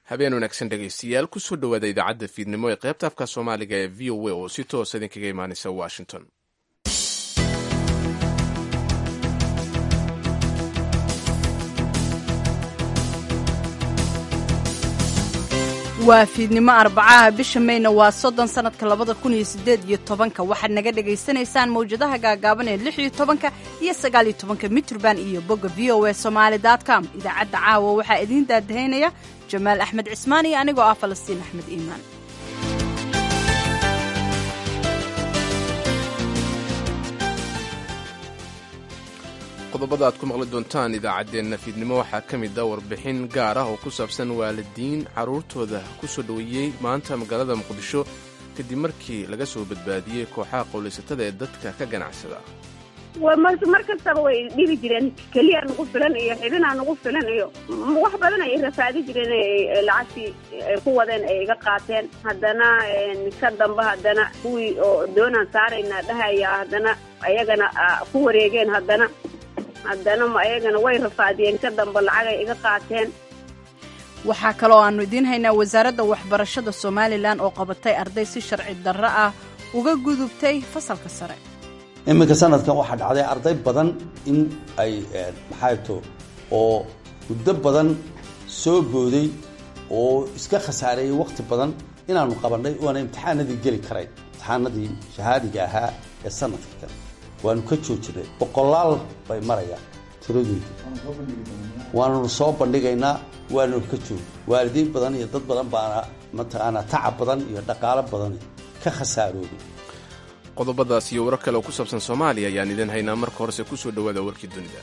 habeen wanaagsan dhegaystayaal kusoo dhowaada idaacadda fiidnimo ee qaybta afka soomaaliga ee v o a oo si toosa idinkaga imaanaysa washington waa fiidnimo arbacaha bisha mayna waa soddon sannadka labada kun iyo siddeed iyo tobanka waxaad naga dhagaysanaysaan mawjadaha gaagaaban ee lix iyo tobanka iyo sagaal iyo tobanka mitrband iyo bogga v o a somaali dot com idaacadda caawa waxaa idiin daadahaynaya jamaal axmed cismaan iyo anigoo ah falastiin axmed iimaan qodobada aad ku maqli doontaan idaacaddeenna fiidnimo waxaa ka mid a warbixin gaar ah oo ku saabsan waalidiin carruurtooda ku soo dhoweeyey maanta magaalada muqdisho kadib markii laga soo badbaadiyey kooxaha qowlaysatada ee dadka ka ganacsada mar kastaba way dhibi jireen keliya nagu filan iyo xibinaa nagu filan iyo wax badan ay rafaadi jireen lacagtii ay ku wadeen ay iga qaateen haddana ka damba haddana kuwii oo doonaan saaraynaa dhahaya haddana ayagana ku wareegeen haddana haddana ayagana way rafaadiyeen ka damba lacagay iga qaateen waxaa kaloo aannu idiin haynaa wasaaradda waxbarashada somalilan oo qabatay arday si sharci darro ah uga gudubtay fasalka sare iminka sanadkan waxaa dhacday arday badan in ay maxayto oo muddo badan soo booday oo iska khasaareeyey wakhti badan inaanu qabannay oona imtixaanadii geli karayn imtixaanadii shahaadiga ahaa ee sanadka kan waanu ka joojinay boqolaal bay marayaan tiradooda waananu soo bandhigaynaa waananu ka joog waalidiin badan iyo dad badan baana mataqaanaa tacab badan iyo dhaqaalo badan ka khasaarooday qodobadaas iyo warar kale oo ku saabsan soomaaliya ayaan idin haynaa marka horese ku soo dhowaada warkii dunida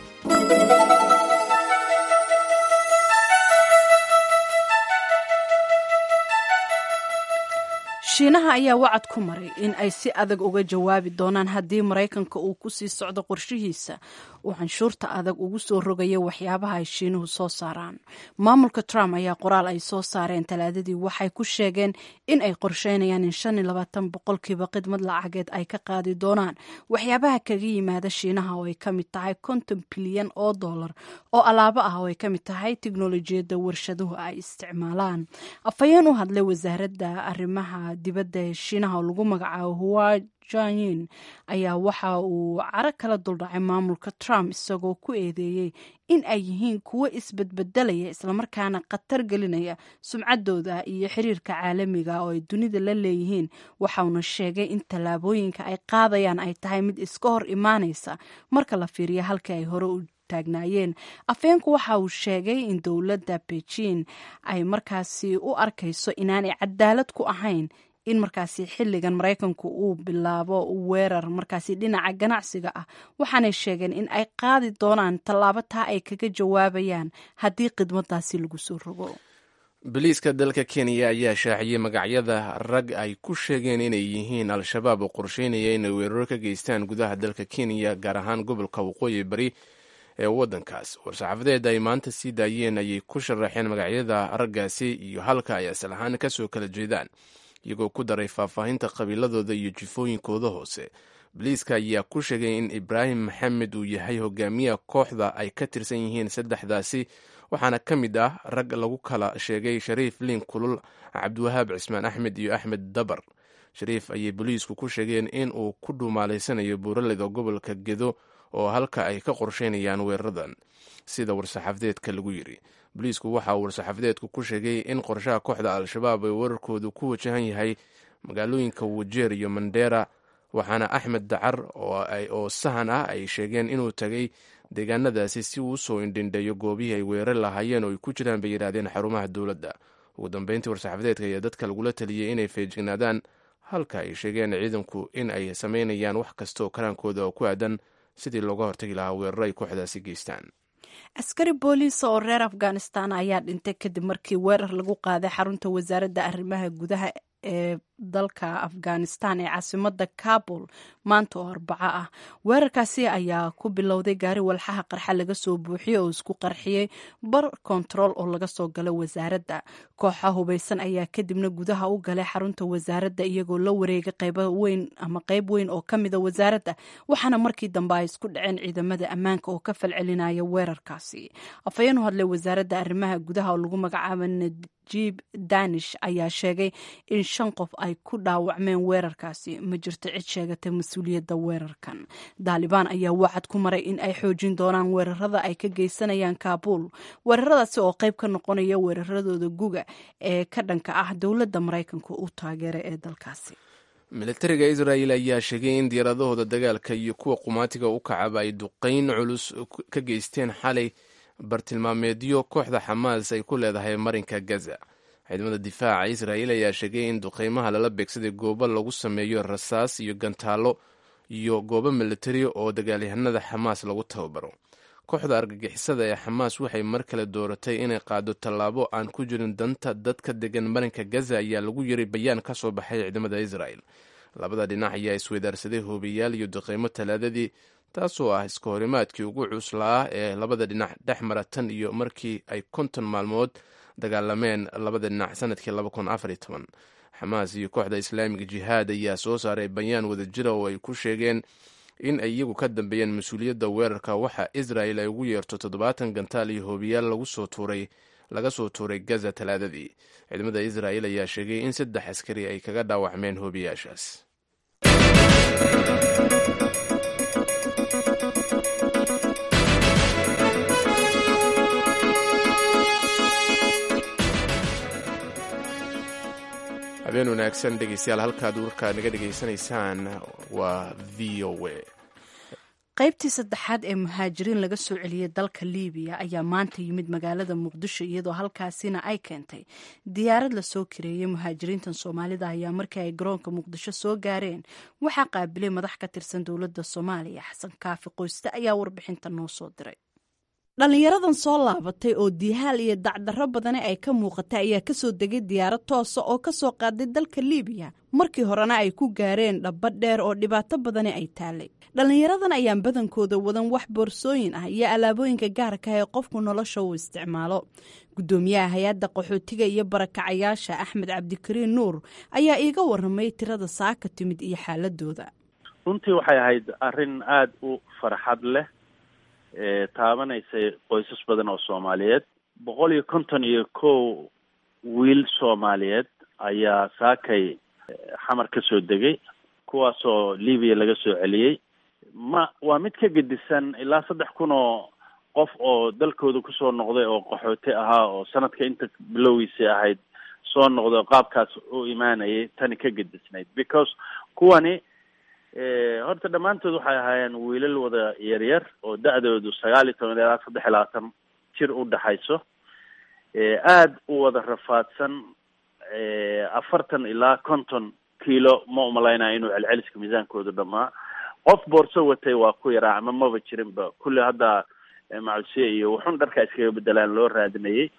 shiinaha ayaa wacad ku maray in ay si adag uga jawaabi doonaan haddii maraykanka uu ku sii socdo qorshihiisa uu canshuurta adag ugu soo rogaya waxyaabaha ay shiinuhu soo saaraan maamulka trump ayaa qoraal ay soo saareen talaadadii waxay ku sheegeen in ay qorsheynayaan in shan iyo labaatan boqolkiiba khidmad lacageed ay ka qaadi doonaan waxyaabaha kaga yimaada shiinaha oo ay ka mid tahay konton bilyan oo dollar oo alaabo ah oo ay ka mid tahay tiknolojiyadda warshaduhu ay isticmaalaan afhayeen u hadlay wasaaradda arrimaha dibadda ee shiinaha oo lagu magacaabo huwa janyin ayaa waxa uu caro kala duldhacay maamulka trump isagoo ku eedeeyey in ay yihiin kuwo isbedbedelaya islamarkaana khatar gelinaya sumcaddooda iyo xiriirka caalamiga oo ay dunida la leeyihiin waxauna sheegay in tallaabooyinka ay qaadayaan ay tahay mid iska hor imaanaysa marka la fiiriyo halkii ay hore u taagnaayeen afeenku waxa uu sheegay in dowladda beijing ay markaasi u arkayso inaanay cadaalad ku ahayn in markaasi xilligan maraykanku uu bilaabo weerar markaasi dhinaca ganacsiga ah waxaanay sheegeen in ay qaadi doonaan tallaabo taa ay kaga jawaabayaan haddii khidmadaasi lagu soo rogo boliiska dalka kenya ayaa shaaciyey magacyada rag ay ku sheegeen inay yihiin al-shabaab oo qorsheynaya inay weeraro ka geystaan gudaha dalka kenya gaar ahaan gobolka waqooyi bari ee waddankaas war-saxaafadeed ay maanta sii daayeen ayay ku sharaxeen magacyada raggaasi iyo halka ay asal ahaan kasoo kala jeedaan iyagoo ku daray faahfaahinta qabiiladooda iyo jifooyinkooda hoose boliiska ayaa ku sheegay in ibraahim maxamed uu yahay hogaamiyaha kooxda ay ka tirsan yihiin saddexdaasi waxaana ka mid ah rag lagu kala sheegay shariif liin kulul cabdiwahaab cismaan axmed iyo axmed dabar shariif ayay boliisku ku sheegeen in uu ku dhuumaalaysanayo buuraleda gobolka gedo oo halka ay ka qorsheynayaan weeraradan sida war-saxaafadeedka lagu yiri boliisku waxa uu war-saxaafadeedku ku sheegay in qorshaha kooxda al-shabaab ee weerarkoodu ku wajahan yahay magaalooyinka wajeer iyo mandera waxaana axmed dacar oo sahan ah ay sheegeen inuu tagay deegaanadaasi si uu usoo indhindheeyo goobihii ay weerar lahaayeen oo ay ku jiraan bay yidhaahdeen xarumaha dowladda ugu dambeyntii war-saxaafadeedka ayaa dadka lagula taliyey inay feejignaadaan halka ay sheegeen ciidanku in ay sameynayaan wax kasta oo karaankooda oo ku aadan sidii looga hortagi lahaa weeraro ay kooxdaasi geystaan askari booliisa oo reer afghanistan ayaa dhintay kadib markii weerar lagu qaaday xarunta wasaaradda arrimaha gudaha ee dalka afghanistan ee caasimada kabul maanta oo arbaco ah weerarkaasi ayaa ku bilowday gaari walxaha qarxa laga soo buuxiyey oo isku qarxiyey bar kontarool oo laga soo galay wasaaradda kooxa hubaysan ayaa kadibna gudaha u galay xarunta wasaaradda iyagoo la wareegay qaybo weyn ama qayb weyn oo ka mida wasaaradda waxaana markii dambe ay isku dhaceen ciidamada ammaanka oo ka falcelinaya weerarkaasi afhayeen u hadlay wasaaradda arrimaha gudaha oo lagu magacaaba najib danish ayaa sheegay in shan qof ay ku dhaawacmeen weerarkaasi ma jirto cid sheegatay mas-uuliyadda weerarkan daalibaan ayaa wacad ku maray in ay xoojin doonaan weerarada ay ka geysanayaan kaabuul weeraradaasi oo qayb ka noqonaya weeraradooda guga ee ka dhanka ah dowladda maraykanka u taageeray ee dalkaasi militariga israel ayaa sheegay in diyaaradahooda dagaalka iyo kuwa qumaatiga u kacaba ay duqeyn culus ka geysteen xalay bartilmaameedyo kooxda xamaas ay ku leedahay marinka gaza ciidamada difaaca israel ayaa sheegay in duqeymaha lala beegsaday goobo lagu sameeyo rasaas iyo gantaalo iyo goobo militari oo dagaalyahanada xamaas lagu tababaro kooxda argagixisada ee xamaas waxay mar kale dooratay inay qaado tallaabo aan ku jirin danta dadka degan marinka gaza ayaa lagu yiri bayaan ka soo baxay ciidamada israel labada dhinac ayaa isweydaarsaday hoobiyaal iyo duqeymo talaadadii taasoo ah iska horimaadkii ugu cuslaa ee labada dhinac dhex mara tan iyo markii ay konton maalmood dagaalameen labada dhinac sanadkii xamaas iyo kooxda islaamiga jihaad ayaa soo saaray bayaan wadajira oo ay ku sheegeen in ay iyagu ka dambeeyeen mas-uuliyadda weerarka waxa israel ay ugu yeerto toddobaatan gantaal iyo hoobiyaal laga soo tuuray gaza talaadadii ciidamada israel ayaa sheegay in saddex askari ay kaga dhaawacmeen hoobiyaashaas habeen wanaagsan dhegeystayaal halkaad warkaa naga dhegaysanaysaan waa v o a qaybtii saddexaad ee muhaajiriin laga soo celiyey dalka liibiya ayaa maanta yimid magaalada muqdisho iyadoo halkaasina ay keentay diyaarad lasoo kareeyey muhaajiriintan soomaalida ayaa markii ay garoonka muqdisho soo gaareen waxaa qaabilay madax ka tirsan dowladda soomaaliya xasan kaafi qoyste ayaa warbixinta noo soo diray dhallinyaradan soo laabatay oo diihaal iyo dacdarro badani ay ka muuqatay ayaa kasoo degay diyaarad toosa oo kasoo qaaday dalka liibiya markii horena ay ku gaareen dhabba dheer oo dhibaato badani ay taalay dhallinyaradan ayaan badankooda wadan wax boorsooyin ah iyo alaabooyinka gaarka ah ee qofku nolosha uu isticmaalo guddoomiyaha hay-adda qaxootiga iyo barakacayaasha axmed cabdikariin nuur ayaa iiga waramay tirada saaka timid iyo xaaladooda runtii waxay ahayd arrin aada u farxad leh taabanaysay qoysas badan oo soomaaliyeed boqol iyo konton iyo kow wiil soomaaliyeed ayaa saakay xamar ka soo degay kuwaasoo libiya laga soo celiyey ma waa mid ka gedisan ilaa saddex kun oo qof oo dalkooda kusoo noqday oo qaxooti ahaa oo sanadka inta bilowgiisii ahayd soo noqday oo qaabkaas u imaanayay tani ka gedisnayd because kuwani horta dhammaantood waxay ahaayeen wiilal wada yaryar oo da-doodu sagaal iyo toban ilaa saddex iyo labaatan jir u dhexayso aada u wada rafaadsan afartan ilaa konton kiilo ma umalaynaya inuu celceliska miisaankoodu dhamaa qof boorso watay waa ku yaraa ama maba jirinba kulli hadda macalsiye iyo wuxun dharka iskaga bedelaan loo raadinayay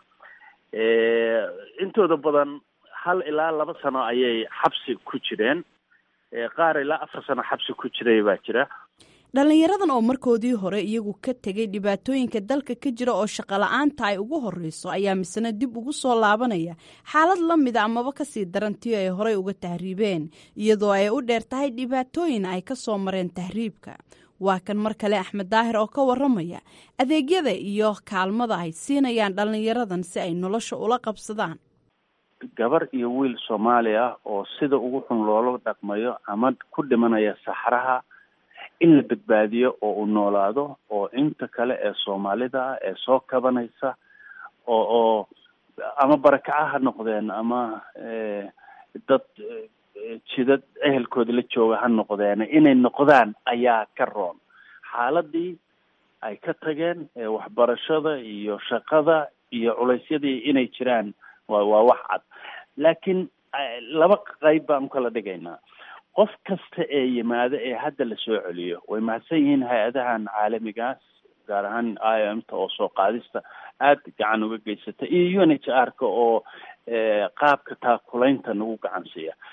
intooda badan hal ilaa laba sano ayay xabsi ku jireen qaar ilaa afar sano xabsi ku jiray baa jira dhallinyaradan oo markoodii hore iyagu ka tegay dhibaatooyinka dalka ka jira oo shaqola-aanta ay ugu horreyso ayaa misena dib ugu soo laabanaya xaalad la mida amaba kasii darantii ay horey uga tahriibeen iyadoo ay u dheer tahay dhibaatooyin ay ka soo mareen tahriibka waa kan mar kale axmed daahir oo ka waramaya adeegyada iyo kaalmada ay siinayaan dhallinyaradan si ay nolosha ula qabsadaan gabar iyo wiil soomaali ah oo sida ugu xun loola dhaqmayo ama ku dhimanaya saxraha in la badbaadiyo oo uu noolaado oo inta kale ee soomaalida ah ee soo kabanaysa oo oo ama barakaca ha noqdeen ama dad jidad ehelkooda la jooga ha noqdeen inay noqdaan ayaa ka roon xaaladii ay ka tageen waxbarashada iyo shaqada iyo culaysyadii inay jiraan wa waa wax cad laakiin laba qayb baan ukala dhigaynaa qof kasta ee yimaado ee hadda la soo celiyo way mahadsan yihiin hay-adahan caalamigaas gaar ahaan i o m ta oo soo qaadista aada gacan uga geysata iyo u n h r ka oo qaabka taakulaynta nagu gacan siiya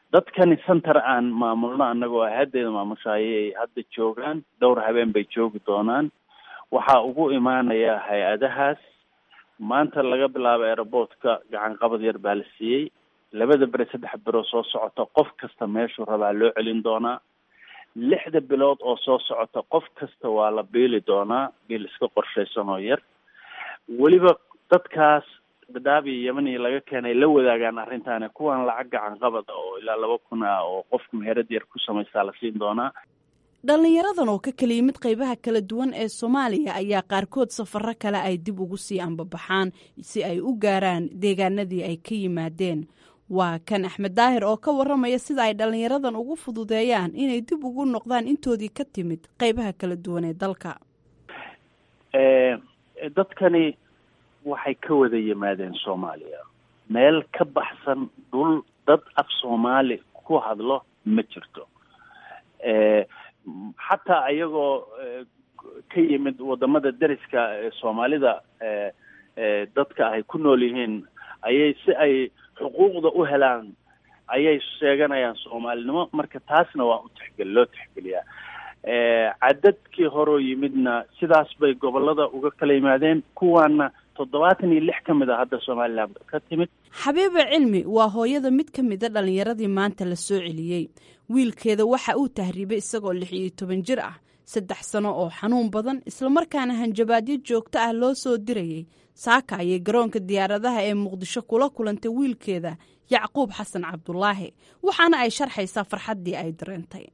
dadkani center aan maamulno annagoo hay-addeeda maamushayay hadda joogaan dhowr habeen bay joogi doonaan waxaa ugu imaanaya hay-adahaas maanta laga bilaabo aeroportka gacan qabad yar baa la siiyey labada beri saddex biro soo socota qof kasta meeshuu rabaa loo celin doonaa lixda bilood oo soo socota qof kasta waa la biili doonaa biil iska qorshaysan oo yar weliba dadkaas dadaab iyo yemani laga keenay la wadaagaan arrintaani kuwan lacag gacan qabada oo ilaa laba kun ah oo qofka meherad yar ku samaystaa la siin doonaa dhallinyaradan oo ka kala yimid qaybaha kala duwan ee soomaaliya ayaa qaarkood safaro kale ay dib ugu sii ambabaxaan si ay u gaaraan deegaanadii ay ka yimaadeen waa kan axmed daahir oo ka waramaya sida ay dhallinyaradan ugu fududeeyaan inay dib ugu noqdaan intoodii ka timid qaybaha kala duwan ee dalka dadkani waxay ka wada yimaadeen soomaaliya meel ka baxsan dhul dad af soomaali ku hadlo ma jirto xataa ayagoo ka yimid wadamada deriska soomaalida dadka ay ku nool yihiin ayay si ay xuquuqda u helaan ayay sheeganayaan soomaalinimo marka taasna waa u tixgel loo tixgeliyaa cadadkii horoo yimidna sidaas bay gobolada uga kala yimaadeen kuwaana toddobaatan iyo lix ka mid a hadda somalilan ka timid xabiiba cilmi waa hooyada mid ka mida dhallinyaradii maanta la soo celiyey wiilkeeda waxa uu tahriibay isagoo lix iyo toban jir ah saddex sano oo xanuun badan islamarkaana hanjabaadyo joogto ah loo soo dirayay saaka ayay garoonka diyaaradaha ee muqdisho kula kulantay wiilkeeda yacquub xasan cabdulaahi waxaana ay sharxaysaa farxaddii ay dareentay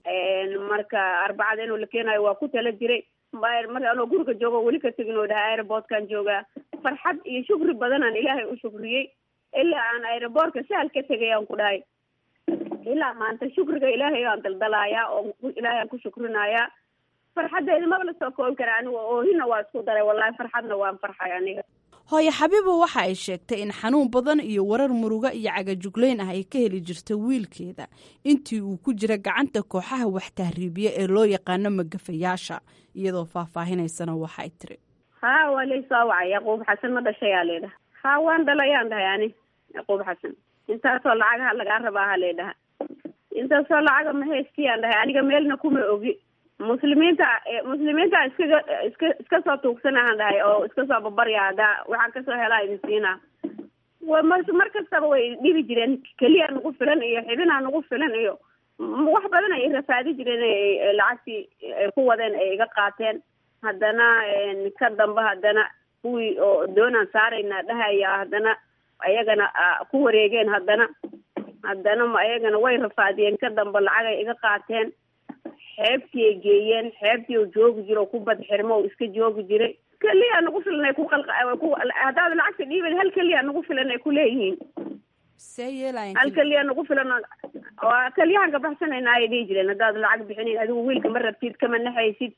marka arbacada inuu la keenayo waa ku tala jiray marka anoo guriga joogo weli ka tegin oo dhaha aerobortkan joogaa farxad iyo shukri badanaan ilaahay u shukriyey ilaa aan aerobortka sahal ka tegay aan ku dhahay ilaa maanta shukriga ilaahay aan daldalaayaa oo ilaahay aan ku shukrinayaa farxaddeeda maba la soo koobi kara aniga oohina waa isku daray wallahi farxadna waan farxay aniga hooye xabiiba waxa ay sheegtay in xanuun badan iyo warar muruga iyo cagajuglayn ah ay ka heli jirta wiilkeeda intii uu ku jira gacanta kooxaha wax tahriibiya ee loo yaqaano magafayaasha iyadoo faahfaahinaysana waxay tiri ha waa laysoo wacay yaquub xasan ma dhashayaa leedhaha ha waan dhalayaan dhahay ani yaquub xasan intaasoo lacagaha lagaa rabaa ha leedhaha intaasoo lacaga ma haystiyaan dhahay aniga meelna kuma ogi muslimiinta muslimiinta iskaga iska iska soo tuugsanahan dhahay oo iska soo babarya haddaa waxaan kasoo helaa idin siinaa wa mar mar kastaba way dhibi jireen keliya nagu filan iyo xibinaa nagu filan iyo wax badan ay rafaadi jireen lacagtii ay ku wadeen ay iga qaateen haddana ka dambe haddana kuwii oo doonaan saarayna dhahaya haddana ayagana ku wareegeen haddana haddana ayagana way rafaadiyeen ka dambe lacagay iga qaateen xeebtii ay geeyeen xeebtii oo joogi jiro ku bad xirmo oo iska joogi jiray keliya nagu filan ay ku qalqa haddaad lacagta dhiibad hal keliya nagu filan ay kuleeyihiin see yeelayan hal keliya nagu filan waa keliyahan ka baxsanayna ayay dhihi jireen haddaad lacag bixinin adigu wiilka ma rabtid kama naxaysid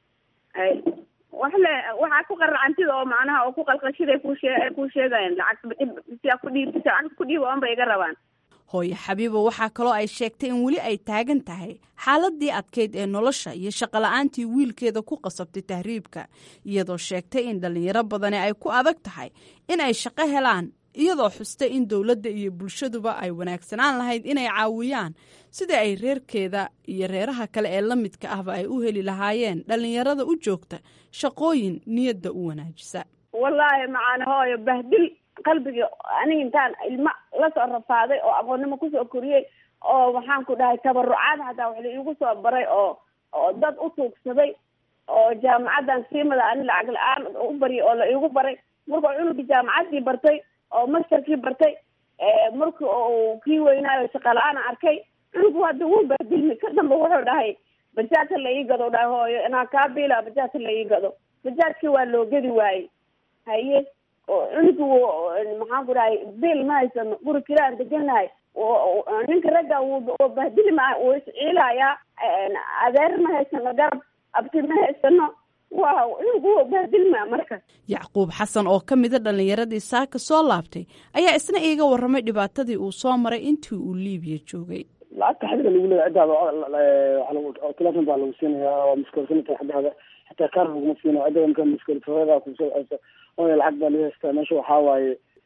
wax le waxaa ku qaracantida oo macnaha oo ku qalqashiday kushee ay ku sheegayaan lacag siyaa ku dhiib lacag ku dhiib oon bay iga rabaan hooye xabiiba waxaa kaloo ay sheegtay in weli ay taagan tahay xaaladii adkeyd ee nolosha iyo shaqola'aantii wiilkeeda ku qasabtay tahriibka iyadoo sheegtay in dhallinyaro badani ay ku adag tahay in ay shaqo helaan iyadoo xustay in dowladda iyo bulshaduba ay wanaagsanaan lahayd inay caawiyaan sidai ay reerkeeda iyo reeraha kale ee la midka ahba ay u heli lahaayeen dhallinyarada u joogta shaqooyin niyadda u wanaajisa wallaahi macaana hooyo bahdil qalbigii aniga intaan ilma lasoo rafaaday oo aqoonnimo kusoo koriyey oo maxaan ku dhahay tabarucaad hataa wax la iigu soo baray oo oo dad u tuugsaday oo jaamacaddan siimada ani lacag la-aan u baryay oo la iigu baray markuu cunugii jaamacaddii bartay oo masterkii bartay marki uu kii weynaayo shaqa la-aana arkay cunugu hadda wuu baadilmi ka dambe wuxuu dhahay bajaajka la ii gado dhahay hooyo inaan kaa biila bajaajka la ii gado bajaajkii waa loo gedi waayey haye cunugu maxaan ku dhahay biil ma haysano guri kiraan deganahay ninka ragga wuu bahdili ma wuu isciilayaa adeer ma haysano garab abti ma haysano waa cunugu wuu bahdilma marka yacquub xasan oo ka mida dhallinyaradii saaka soo laabtay ayaa isna iiga warramay dhibaatadii uu soo maray intii uu liibiya joogay lacagta xadiga lagu leeya ciddaada telefon baa lagu siinayaa waa muskoolsanata xadaada xataa kaar laguma siinayo ciddada marka muskoolsarada kusoo ceyso oya lacag baa laga haystaa meesha waxaa waaye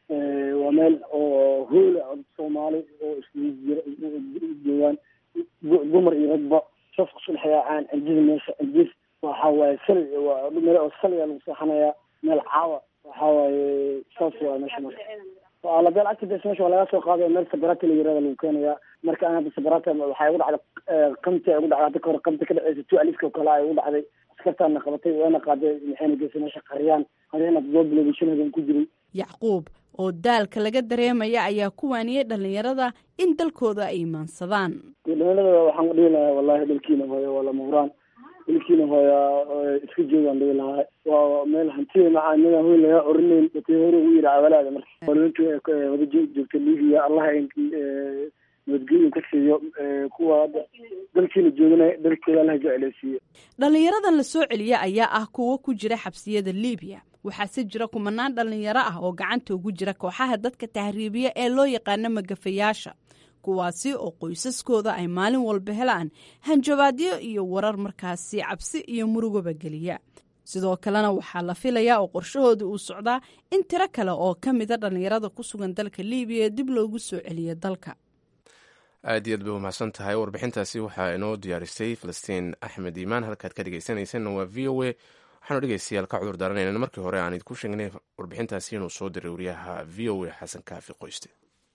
waa meel oo hoola soomaali oo isjira joogaan dumar iyo ragba safka isku dhexyaacaan cijida meesha cijis waxa waaye sal waa meel oo saliga lagu seexanayaa meel caawa waxa waaye saas waa meesha marka labeel actives meesha waa laga soo qaaday meel sabarata la yirahda lagu keenayaa marka aan hadda sabarata waxay ugu dhacday qamti ay ugu dhacday hadda kahor qamti ka dhaceysa tu aliska oo kale ay ugu dhacday askartaana qabatay waana qaaday maxayna geysay meesha qaryaan qaryaan hadda doo bilowday shan habeen ku jiray yacquub oo daalka laga dareemaya ayaa ku waaniyey dhallinyarada in dalkooda ay imaansadaan dhalinyarada waxaan dhihi lahaa wallahi dalkiina hooya waa lama huraan dalkiina hooya iska joogaan dhihi lahaa waa meel hantiya macaamida hoy laga orinayn dadkii hore ugu yidhi awalaada marka horintu wada joogta libiya allah nabadgelyo ka siiyo kuwa hadda dalkiina joogana dalkooda allah jecleysiiyo dhallinyaradan la soo celiya ayaa ah kuwo ku jira xabsiyada libiya waxaase jira kumanaan dhallinyaro ah oo gacanta ugu jira kooxaha dadka tahriibiya ee loo yaqaano magafayaasha kuwaasi oo qoysaskooda ay maalin walba helaan hanjabaadyo iyo warar markaasi cabsi iyo murugaba geliya sidoo kalena waxaa la filayaa oo qorshahooda uu socdaa in tiro kale oo ka mida dhallinyarada ku sugan dalka libiya dib loogu soo celiyo dalka aad iyo aad bay umahadsan tahay warbixintaasi waxaa inoo diyaarisay falastiin axmed iimaan halkaad ka dhegeysanaysanna waa v o a waxaanu dhegeystayaal ka cudur daaranaynaa markii hore aan idinku sheegnay warbixintaasi inuu soo diray wariyaha v o a xasan kaafi qoyste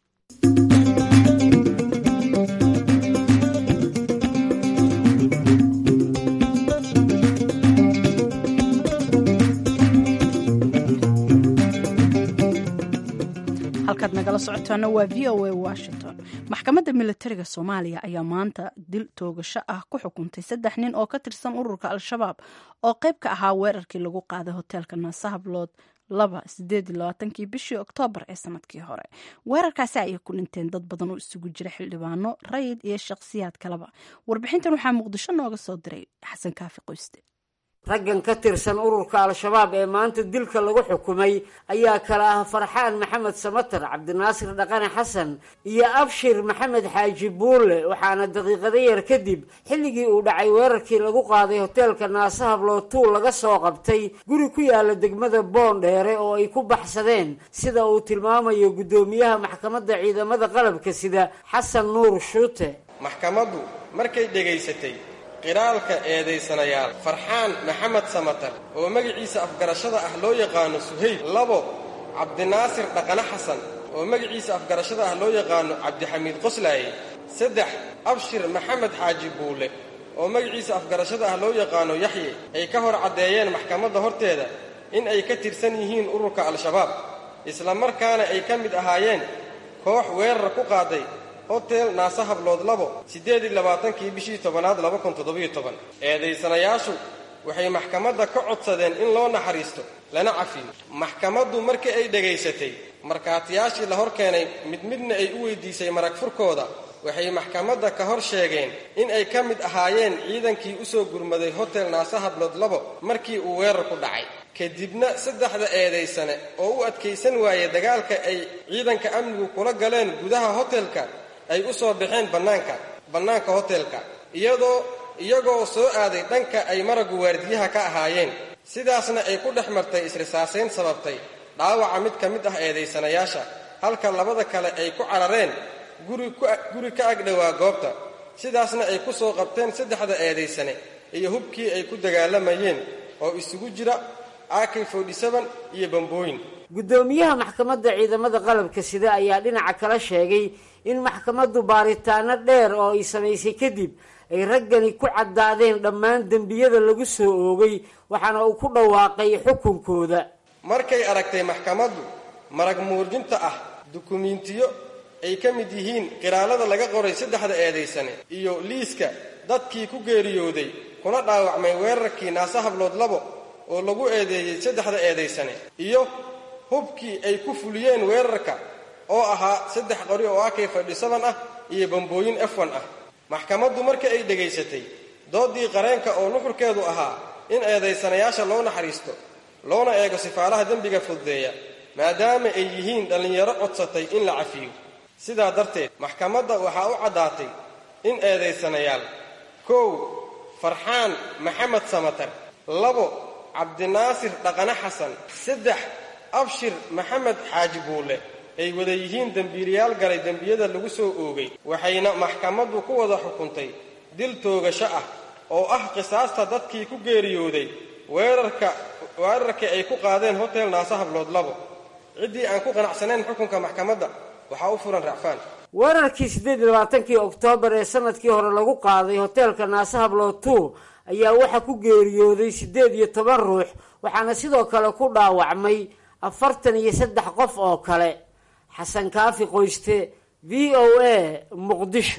halkaad nagala socotaana waa v o a washington maxkamadda militariga soomaaliya ayaa maanta dil toogasho ah ku xukuntay saddex nin oo ka tirsan ururka al-shabaab oo qayb ka ahaa weerarkii lagu qaaday hoteelka naasahablood laba sideed iyo labaatankii bishii oktoobar ee sanadkii hore weerarkaasi ayay ku dhinteen dad badan oo isugu jira xildhibaano rayid iyo shakhsiyaad kaleba warbixintan waxaa muqdisho nooga soo diray xasan kaafi qoyste raggan ka tirsan ururka al-shabaab ee maanta dilka lagu xukumay ayaa kala ah farxaan maxamed samatar cabdinaasir dhaqane xasan iyo abshir maxamed xaaji buulle waxaana daqiiqado yar kadib xilligii uu dhacay weerarkii lagu qaaday hoteelka naasahablotuu laga soo qabtay guri ku yaala degmada boondheere oo ay ku baxsadeen sida uu tilmaamayo guddoomiyaha maxkamadda ciidamada qalabka sida xasan nuur shuute maxkamaddu markay dhegaysatay qiraalka eedaysanayaal farxaan maxamed samatar oo magaciisa afgarashada ah loo yaqaano suhayb labo cabdinaasir dhaqane xasan oo magaciisa afgarashada ah loo yaqaano cabdixamiid qoslaaye saddex abshir maxamed xaaji buule oo magaciisa afgarashada ah loo yaqaano yaxye ay ka hor caddeeyeen maxkamadda horteeda in ay ka tirsan yihiin ururka al-shabaab isla markaana ay ka mid ahaayeen koox weerar ku qaaday hotel naase hablood labo siddeed iyo labaatankii bishii tobanaad laba kun toddobiyo toban eedaysanayaashu waxay maxkamadda ka codsadeen in loo naxariisto lana cafiyo maxkamaddu markii ay dhegaysatay markhaatiyaashii la hor keenay mid midna ay u weydiisay marag furkooda waxay maxkamadda ka hor sheegeen in ay ka mid ahaayeen ciidankii u soo gurmaday hotel naase hablood labo markii uu weerar ku dhacay kadibna saddexda eedaysane oo u adkaysan waayey dagaalka ay ciidanka amnigu kula galeen gudaha hotelka ay u soo baxeen bannaanka bannaanka hotelka iyadoo iyagoo soo aaday dhanka ay maragu waardiyaha ka ahaayeen sidaasna ay ku dhex martay isrisaasayn sababtay dhaawaca mid ka mid ah eedaysanayaasha halka labada kale ay ku carareen guri ka agdhowaa goobta sidaasna ay ku soo qabteen saddexda eedaysane iyo hubkii ay ku dagaalamayeen oo isugu jira ak iyo bambooyin guddoomiyaha maxkamadda ciidamada qalabka sida ayaa dhinaca kala sheegay in maxkamaddu baaritaano dheer oo ay samaysay kadib ay raggani ku caddaadeen dhammaan dembiyada lagu soo oogay waxaana uu ku dhawaaqay xukunkooda markay aragtay maxkamaddu marag muurjinta ah dukumiintiyo ay ka mid yihiin qiraalada laga qoray saddexda eedaysane iyo liiska dadkii ku geeriyooday kuna dhaawacmay weerarkii naase hablood labo oo lagu eedeeyey saddexda eedaysane iyo hubkii ay ku fuliyeen weerarka oo ahaa saddex qori oo akay fadhisaban ah iyo bambooyin efwan ah maxkamaddu markii ay dhegaysatay doodii qareenka oo nuxurkeedu ahaa in eedaysanayaasha loo naxariisto loona eego sifaalaha dembiga fududeeya maadaama ay yihiin dhallinyaro codsatay in la cafiyo sidaa darteed maxkamadda waxaa u caddaatay in eedaysanayaal kow farxaan maxamed samatar labo cabdinaasir dhaqane xasan saddex abshir maxamed xaaji buulle ay wada yihiin dembiilayaal galay dembiyada lagu soo oogay waxayna maxkamaddu ku wada xukuntay dil toogasho ah oo ah qisaasta dadkii ku geeriyooday weerarka weerarkii ay ku qaadeen hotel naase hablood labo ciddii aan ku qanacsanayn xukunka maxkamadda waxaa u furan racfaan weerarkii siddeed iyo labaatankii oktoobar ee sanadkii hore lagu qaaday hoteelka naase hablood two ayaa waxaa ku geeriyooday siddeed iyo toban ruux waxaana sidoo kale ku dhaawacmay afartan iyo saddex qof oo kale xasan kaafi qoyste v o a muqdisho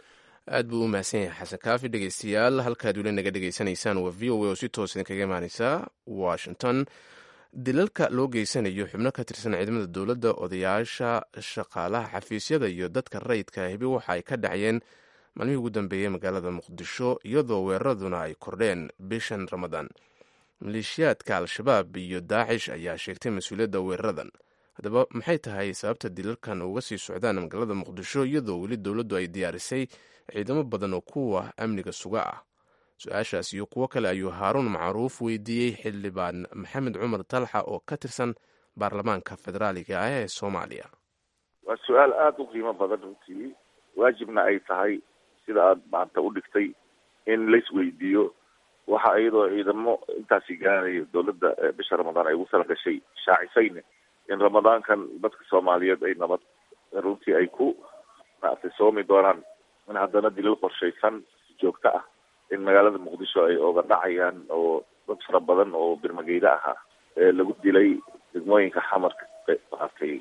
aad buu u mahadsan yahay xasan kaafi dhegeystayaal halkaad weli naga dhegeysanaysaan waa v o a oo si toos idinkaga imaaneysa washington dilalka loo geysanayo xubno ka tirsan ciidamada dowladda odayaasha shaqaalaha xafiisyada iyo dadka rayidka hibi waxa ay ka dhacayeen maalmihii ugu dambeeyey magaalada muqdisho iyadoo weeraraduna ay kordheen bishan ramadaan maleeshiyaadka al-shabaab iyo daacish ayaa sheegtay mas-uuliyadda weeraradan haddaba maxay tahay sababta dilalkan uga sii socdaan magaalada muqdisho iyadoo weli dowladdu ay diyaarisay ciidamo badan oo kuwa amniga suga ah su-aashaas iyo kuwo kale ayuu haaruun macruuf weydiiyey xildhibaan maxamed cumar talxa oo ka tirsan baarlamaanka federaaliga ah ee soomaaliya waa su-aal aada u qiimo badan runtii waajibna ay tahay sida aada maanta u dhigtay in laisweydiiyo waxa iyadoo ciidamo intaasi gaaraya dowladda bisha ramadaan ay ugu tala gashay shaacisayne in ramadaankan dadka soomaaliyeed ay nabad runtii ay ku maaragtay soomi doonaan in haddana dilal qorshaysan si joogto ah in magaalada muqdisho ay oga dhacayaan oo dad fara badan oo birmageyda ahaa lagu dilay degmooyinka xamarka maaragtay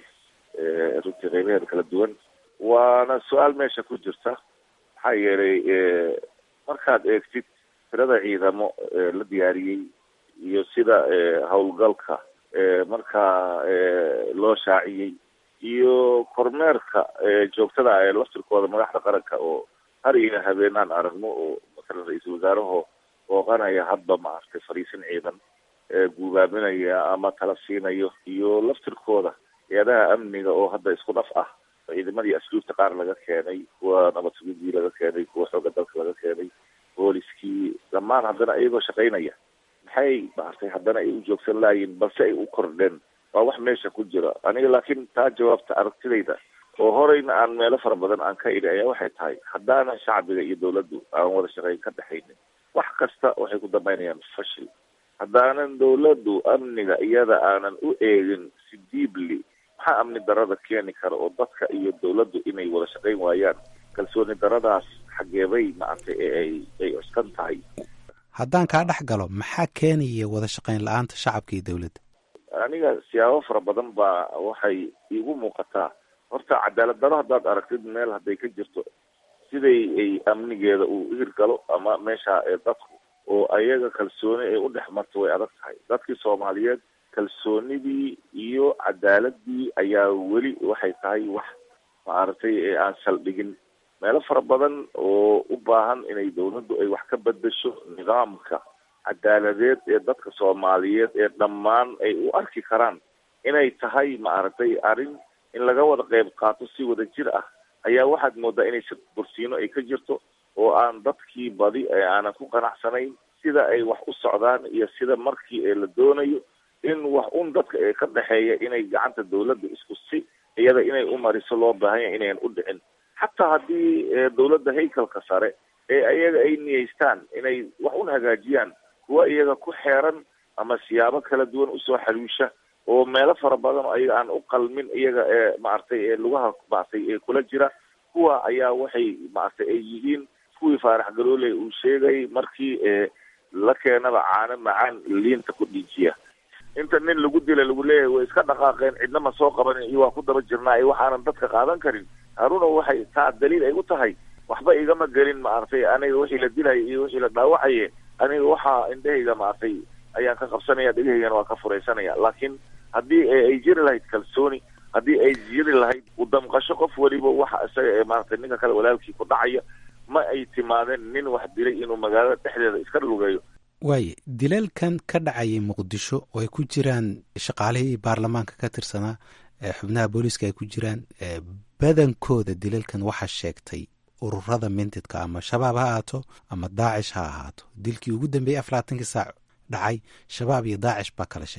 runtii qeybaheeda kala duwan waana su-aal meesha ku jirta maxaa yeelay markaad eegtid tirada ciidamo la diyaariyey iyo sida howlgalka markaa loo shaaciyey iyo kormeerka joogtada ah ee laftirkooda madaxda qaranka oo har iyo habeenaan aragno oo masalan ra-iisul wasaaraho booqanaya hadba maaragtay fariisin ciidan guubaaminaya ama tala siinayo iyo laftirkooda hay-adaha amniga oo hadda isku dhaf ah ciidamadii asluubta qaar laga keenay kuwa nabad sugidii laga keenay kuwa xooga dalka laga keenay booliskii dhammaan haddana iyagoo shaqaynaya maxay maaragtay haddana ay u joogsan laayiin balse ay u kordheen waa wax meesha ku jira aniga laakiin taa jawaabta aragtidayda oo horeyna aan meelo fara badan aan ka idhi ayaa waxay tahay haddaanan shacbiga iyo dowladdu aan wada shaqeyn ka dhexaynin wax kasta waxay ku dambaynayaan fashil haddaanan dowladdu amniga iyada aanan u eegin si diibli maxaa amni darada keeni kara oo dadka iyo dowladdu inay wada shaqayn waayaan kalsooni daradaas xageebay maaragtay ay ay cuskan tahay haddaan kaa dhex galo maxaa keenaya wada shaqayn la-aanta shacabka iyo dowladda aniga siyaabo fara badan baa waxay iigu muuqataa horta cadaalad daro haddaad aragtid meel hadday ka jirto siday ay amnigeeda uu hirgalo ama meesha dadku oo ayaga kalsooni ay u dhex marto way adag tahay dadkii soomaaliyeed kalsoonidii iyo cadaaladii ayaa weli waxay tahay wax maaragtay aan saldhigin meelo fara badan oo u baahan inay dowladdu ay wax ka bedesho nidaamka cadaaladeed ee dadka soomaaliyeed ee dhammaan ay u arki karaan inay tahay maaragtay arrin in laga wada qeyb qaato si wada jir ah ayaa waxaad moodaa inay bursiino ay ka jirto oo aan dadkii badi ee aanan ku qanacsanayn sida ay wax u socdaan iyo sida markii ee la doonayo in wax un dadka ee ka dhexeeya inay gacanta dowladda isku si iyada inay u mariso loo baahan yahay inayan u dhicin xataa haddii dowladda haykalka sare ee iyaga ay niyeystaan inay wax un hagaajiyaan kuwa iyaga ku xeeran ama siyaabo kala duwan usoo xaluusha oo meelo fara badan oo ayaga aan u qalmin iyaga ee maaragtay ee lugaha maaragtay ee kula jira kuwa ayaa waxay maaragtay ay yihiin kuwii faarax galoole uu sheegay markii la keenaba caano macaan liinta ku dhiijiya inta nin lagu dila lagu leeyahay way iska dhaqaaqeen cidna ma soo qabanin iyo waa ku daba jirnaa iyo waxaanan dadka qaadan karin haruna waxay taa daliil ay u tahay waxba igama gelin maaragtay aniga wixii la dilaya iyo wixii la dhaawacaye aniga waxaa indhahayga maaragtay ayaan ka qabsanaya dhegahaygana waa ka furaysanaya laakiin haddii ay jiri lahayd kalsooni haddii ay jiri lahayd udamqasho qof weliba waxa isaga ee maaragtay ninka kale walaalkii ku dhacaya ma ay timaadeen nin wax dilay inuu magaalada dhexdeeda iska lugeeyo waaye dilalkan ka dhacayay muqdisho oo ay ku jiraan shaqaalihii baarlamaanka ka tirsanaa xubnaha booliiska ay ku jiraan badankooda dilalkan waxaa sheegtay ururada mintidka ama shabaab ha ahaato ama daacish ha ahaato dilkii ugu dambeeyey afaraatankii saac dhacay shabaab iyo daacish baa kala sheegtay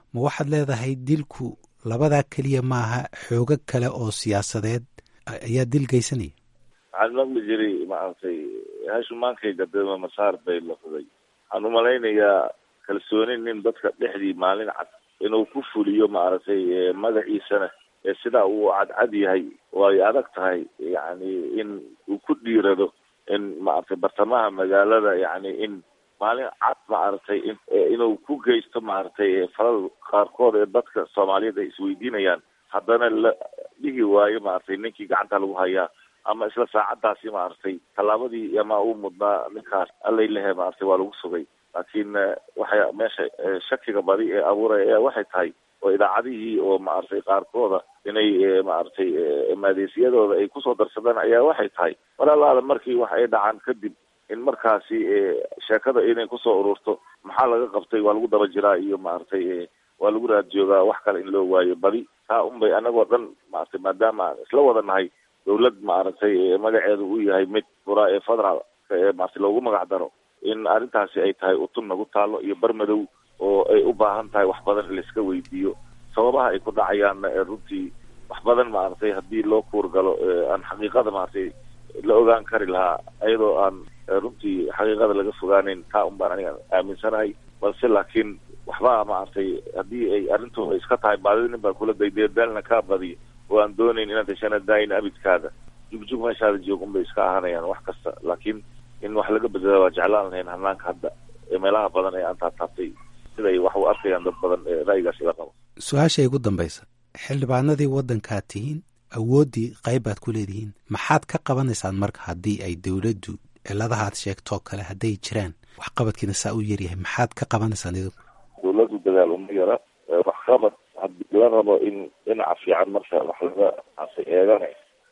ma waxaad leedahay dilku labadaa keliya maaha xoogo kale oo siyaasadeed ayaa dil geysanaya waxaan maqli jiray maaragtay hashumaankayga dema masaar bay lafday waxaan umalaynayaa kalsooni nin dadka dhexdii maalin cad inuu ku fuliyo maaragtay magaciisana ee sidaa uu cadcad yahay oo ay adag tahay yacni in uu ku dhiirado in maaragtay bartamaha magaalada yacni in maalin cad maaragtay in inuu ku geysto maaragtay falal qaarkood ee dadka soomaaliyeed ay isweydiinayaan haddana la dhihi waayo maaragtay ninkii gacanta lagu hayaa ama isla saacadaasi maaragtay tallaabadii ama uu mudnaa ninkaas allay lehe maaragtay waa lagu sugay laakiin waxay meesha shakiga badi ee abuuraya ayaa waxay tahay oo idaacadihii oo maaragtay qaarkooda inay maaragtay maadeysiyadooda ay kusoo darsadaan ayaa waxay tahay mar allaala markii wax ay dhacaan kadib in markaasi sheekada inay kusoo ururto maxaa laga qabtay waa lagu daba jiraa iyo maaragtay waa lagu raad joogaa wax kale in loo waayo badi taa unbay anagoo dhan maaragtay maadaama aan isla wada nahay dawlad maaragtay magaceedu uu yahay mid fura ee federal maaragtay loogu magac daro in arrintaasi ay tahay utun nagu taalo iyo barmadow oo ay u baahan tahay wax badan in laiska weydiiyo sababaha ay ku dhacayaanna ee runtii wax badan maaragtay haddii loo kuurgalo aan xaqiiqada maaragtay la ogaan kari lahaa iyadoo aan runtii xaqiiqada laga fogaaneyn taa un baan aniga aaminsanahay balse laakiin waxba maaragtay haddii ay arrintu iska tahay baadida nin baa kula dayday daalna kaa badiyo oo aan doonayn inaad heshana daayin abidkaada jugjug meeshaada joog unbay iska ahaanayaan wax kasta laakiin in wax laga bedela waa jeclaan lahayn hanaanka hadda ee meelaha badan ee aan taataabtay siday wax u arkayaan dad badan ee ra'yigaas ila qabo su-aasha igu dambaysa xildhibaanadii waddankaad tihiin awooddii qayb baad ku leedihiin maxaad ka qabanaysaan marka haddii ay dowladdu ciladahaad sheegtoo kale hadday jiraan waxqabadkiina saa u yaryahay maxaad ka qabanaysaan idinku dawladdu dadaal uma yara waxqabad haddii la rabo in dhinaca fiican marka wax laga asa eegana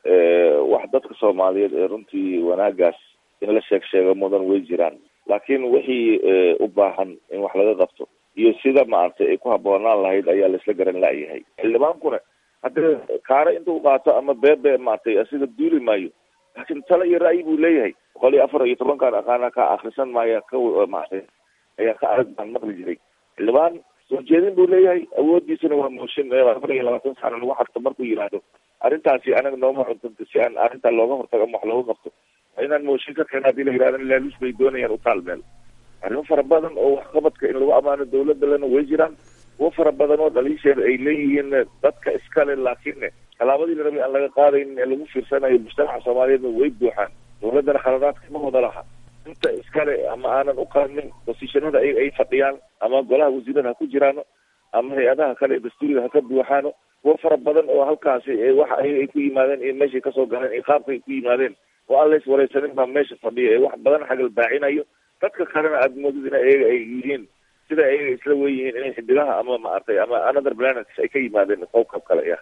wax dadka soomaaliyeed ee runtii wanaagaas in la sheeg sheego mudan way jiraan laakiin wixii u baahan in wax laga qabto iyo sida maaragtay ay ku habboonaan lahayd ayaa laisla garan la'yahay xildhibaankuna haddee kaare intuu qaato ama beebe maaragtay asiga duuli maayo laakiin talo iyo ra'yi buu leeyahay boqol iyo afar iyo tobankaan aqaana ka akrisan maaya ka maaragtay ayaa ka arag baan maqli jiray xildhibaan soo jeedin buu leeyahay awoodiisana waa mooshin afar iyo labaatan sano lagu xadto markuu yidhaahdo arrintaasi anaga nooma cuntanto si aan arrintaa looga hortago ama wax looga qabto inaan mooshin ka keena hadii la yidhahdo laaluus bay doonayaan utaal meel arrimo fara badan oo waxqabadka in lagu ammaano dawladda lena way jiraan kuwo fara badan oo dhaliisheeda ay leeyihiin dadka iskale laakiin tallaabadii la rabay aan laga qaadayn ee lagu fiirsanayo mujtamaca soomaaliyeedna way buuxaan dawladdana khaladaadka ma wada laha inta iskale ama aanan u qaadnin bosishanada ay ay fadhiyaan ama golaha wasiirada ha ku jiraano ama hay-adaha kale ee dastuuriga ha ka buuxaano kuwo fara badan oo halkaasi waxa ay ku yimaadeen iyo meeshay kasoo galeen iyo qaabka ay ku yimaadeen oo aan lays wareysanin baa meesha fadhiya ee wax badan xagal baacinayo dadka kalena aada moodid in ayaga ay yihiin sida ayaga isla wen yihiin inay xidigaha ama maaragtay ama another planets ay ka yimaadeen qowkab kale ah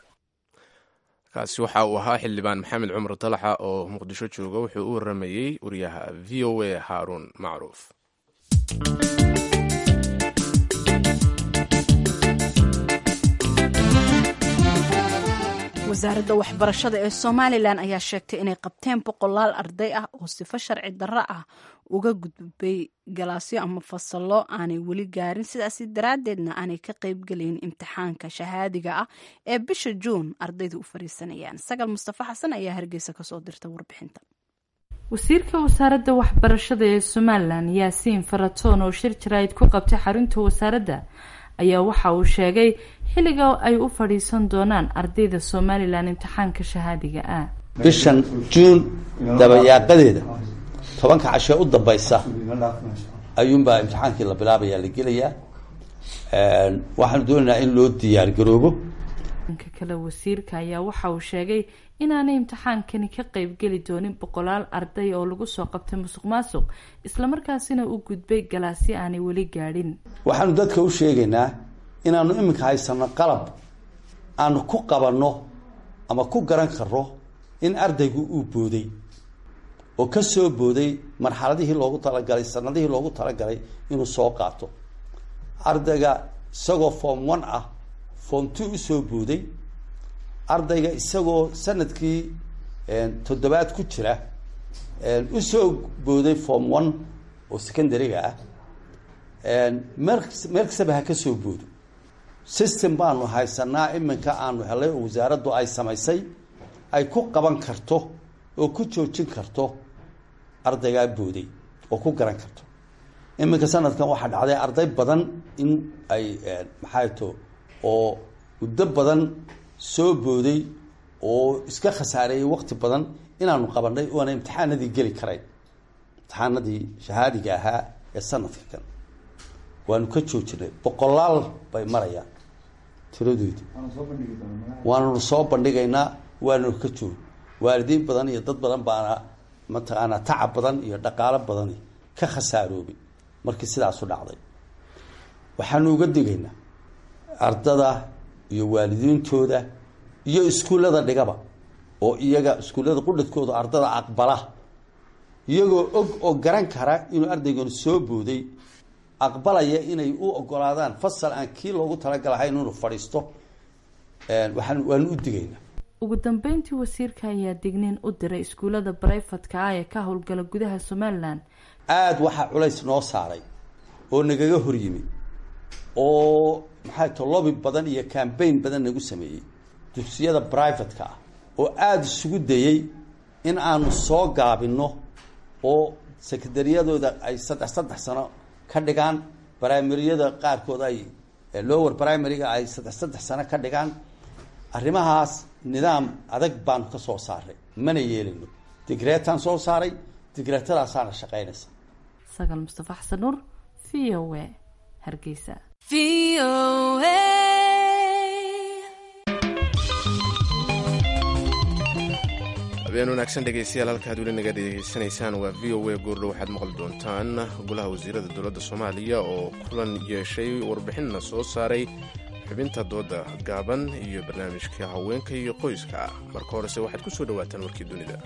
kaasi waxa uu ahaa xildhibaan maxamed cumar dalaxa oo muqdisho jooga wuxuu u waramayey wariyaha v o a haaruun macruuf wasaaradda waxbarashada ee somalilan ayaa sheegtay inay qabteen boqolaal arday ah oo sifo sharci darro ah uga gudbay galaasyo ama fasallo aanay weli gaarin sidaasi daraaddeedna aanay ka qaybgelayn imtixaanka shahaadiga ah ee bisha juun ardaydu u fariisanayaan sagal mustafa xasan ayaa hargeysa kasoo dirta warbixinta wasiirka wasaaradda waxbarashada ee somalilan yaasiin faratoon oo shir jaraa'id ku qabtay xarunta wasaaradda ayaa waxa uu sheegay xilliga ay u fadhiisan doonaan ardayda somalilan imtixaanka shahaadiga ah bishan juun dabayaaqadeeda tobanka cashee u dambaysa ayuunbaa imtixaankii la bilaabayaa la gelayaa waxaanu doonaynaa in loo diyaar garoobo dhanka kale wasiirka ayaa waxa uu sheegay inaanay imtixaankani ka qeybgeli doonin boqolaal arday oo lagu soo qabtay musuq maasuq islamarkaasina u gudbay galaasyo aanay weli gaadhin waxaanu dadka u sheegaynaa inaanu iminka haysano qalab aanu ku qabanno ama ku garan karno in ardaygu uu booday oo ka soo booday marxaladihii loogu talagalay sanadihii loogu talagalay inuu soo qaato ardayga isagoo form one ah form two usoo booday ardayga isagoo sanadkii toddobaad ku jira usoo booday form one oo secondary-ga ah meel meel kastaba ha ka soo boodo system baanu haysanaa iminka aanu helay oo wasaaraddu ay samaysay ay ku qaban karto oo ku joojin karto ardaygaa booday oo ku garan karto iminka sanadkan waxaa dhacday arday badan in ay maxay to oo muddo badan soo booday oo iska khasaareeyey waqti badan inaanu qabanay oona imtixaanadii geli karayn imtixaanadii shahaadiga ahaa ee sanadka kan waanu ka joojinay boqolaal bay marayaan tiradoodu waananu soo bandhigaynaa waananu ka joog waalidiin badan iyo dad badan baana mataqaanaa tacab badan iyo dhaqaalo badani ka khasaaroobay markii sidaasu dhacday waxaanu uga digaynaa ardada iyo waalidiintooda iyo iskuullada dhigaba oo iyaga iskuullada qudhadkooda ardada aqbala iyagoo og oo garan kara inuu ardaygan soo booday aqbalaya inay u ogolaadaan fasal aan kii loogu talagalahayn inuu fadhiisto waxaan waanu u digaynaa ugu dambeyntii wasiirka ayaa digniin u diray iskuullada barayfatka ah ee ka howlgala gudaha somalilan aada waxaa culays noo saaray oo nagaga hor yimi oo maxay to lobby badan iyo cambaign badan nagu sameeyey dugsiyada brivatka ah oo aada isugu dayey in aanu soo gaabinno oo sekondariyadooda ay saddex saddex sano ka dhigaan brimaryada qaarkood ay lower primaryga ay saddex saddex sano ka dhigaan arrimahaas nidaam adag baanu ka soo saaray mana yeelino digreetaan soo saaray digreetadaasaana shaqaynaysa sagal mustafa xasan nuur v o a hargeysa habeen wanaagsan dhegeystayaal halkaad weli naga dhegeysanaysaan waa v o a goordho waxaad maqli doontaan golaha wasiirada dowladda soomaaliya oo kulan yeeshay warbixinna soo saaray xubinta dooda gaaban iyo barnaamijka haweenka iyo qoyska marka horese waxaad ku soo dhawaataan warkii dunida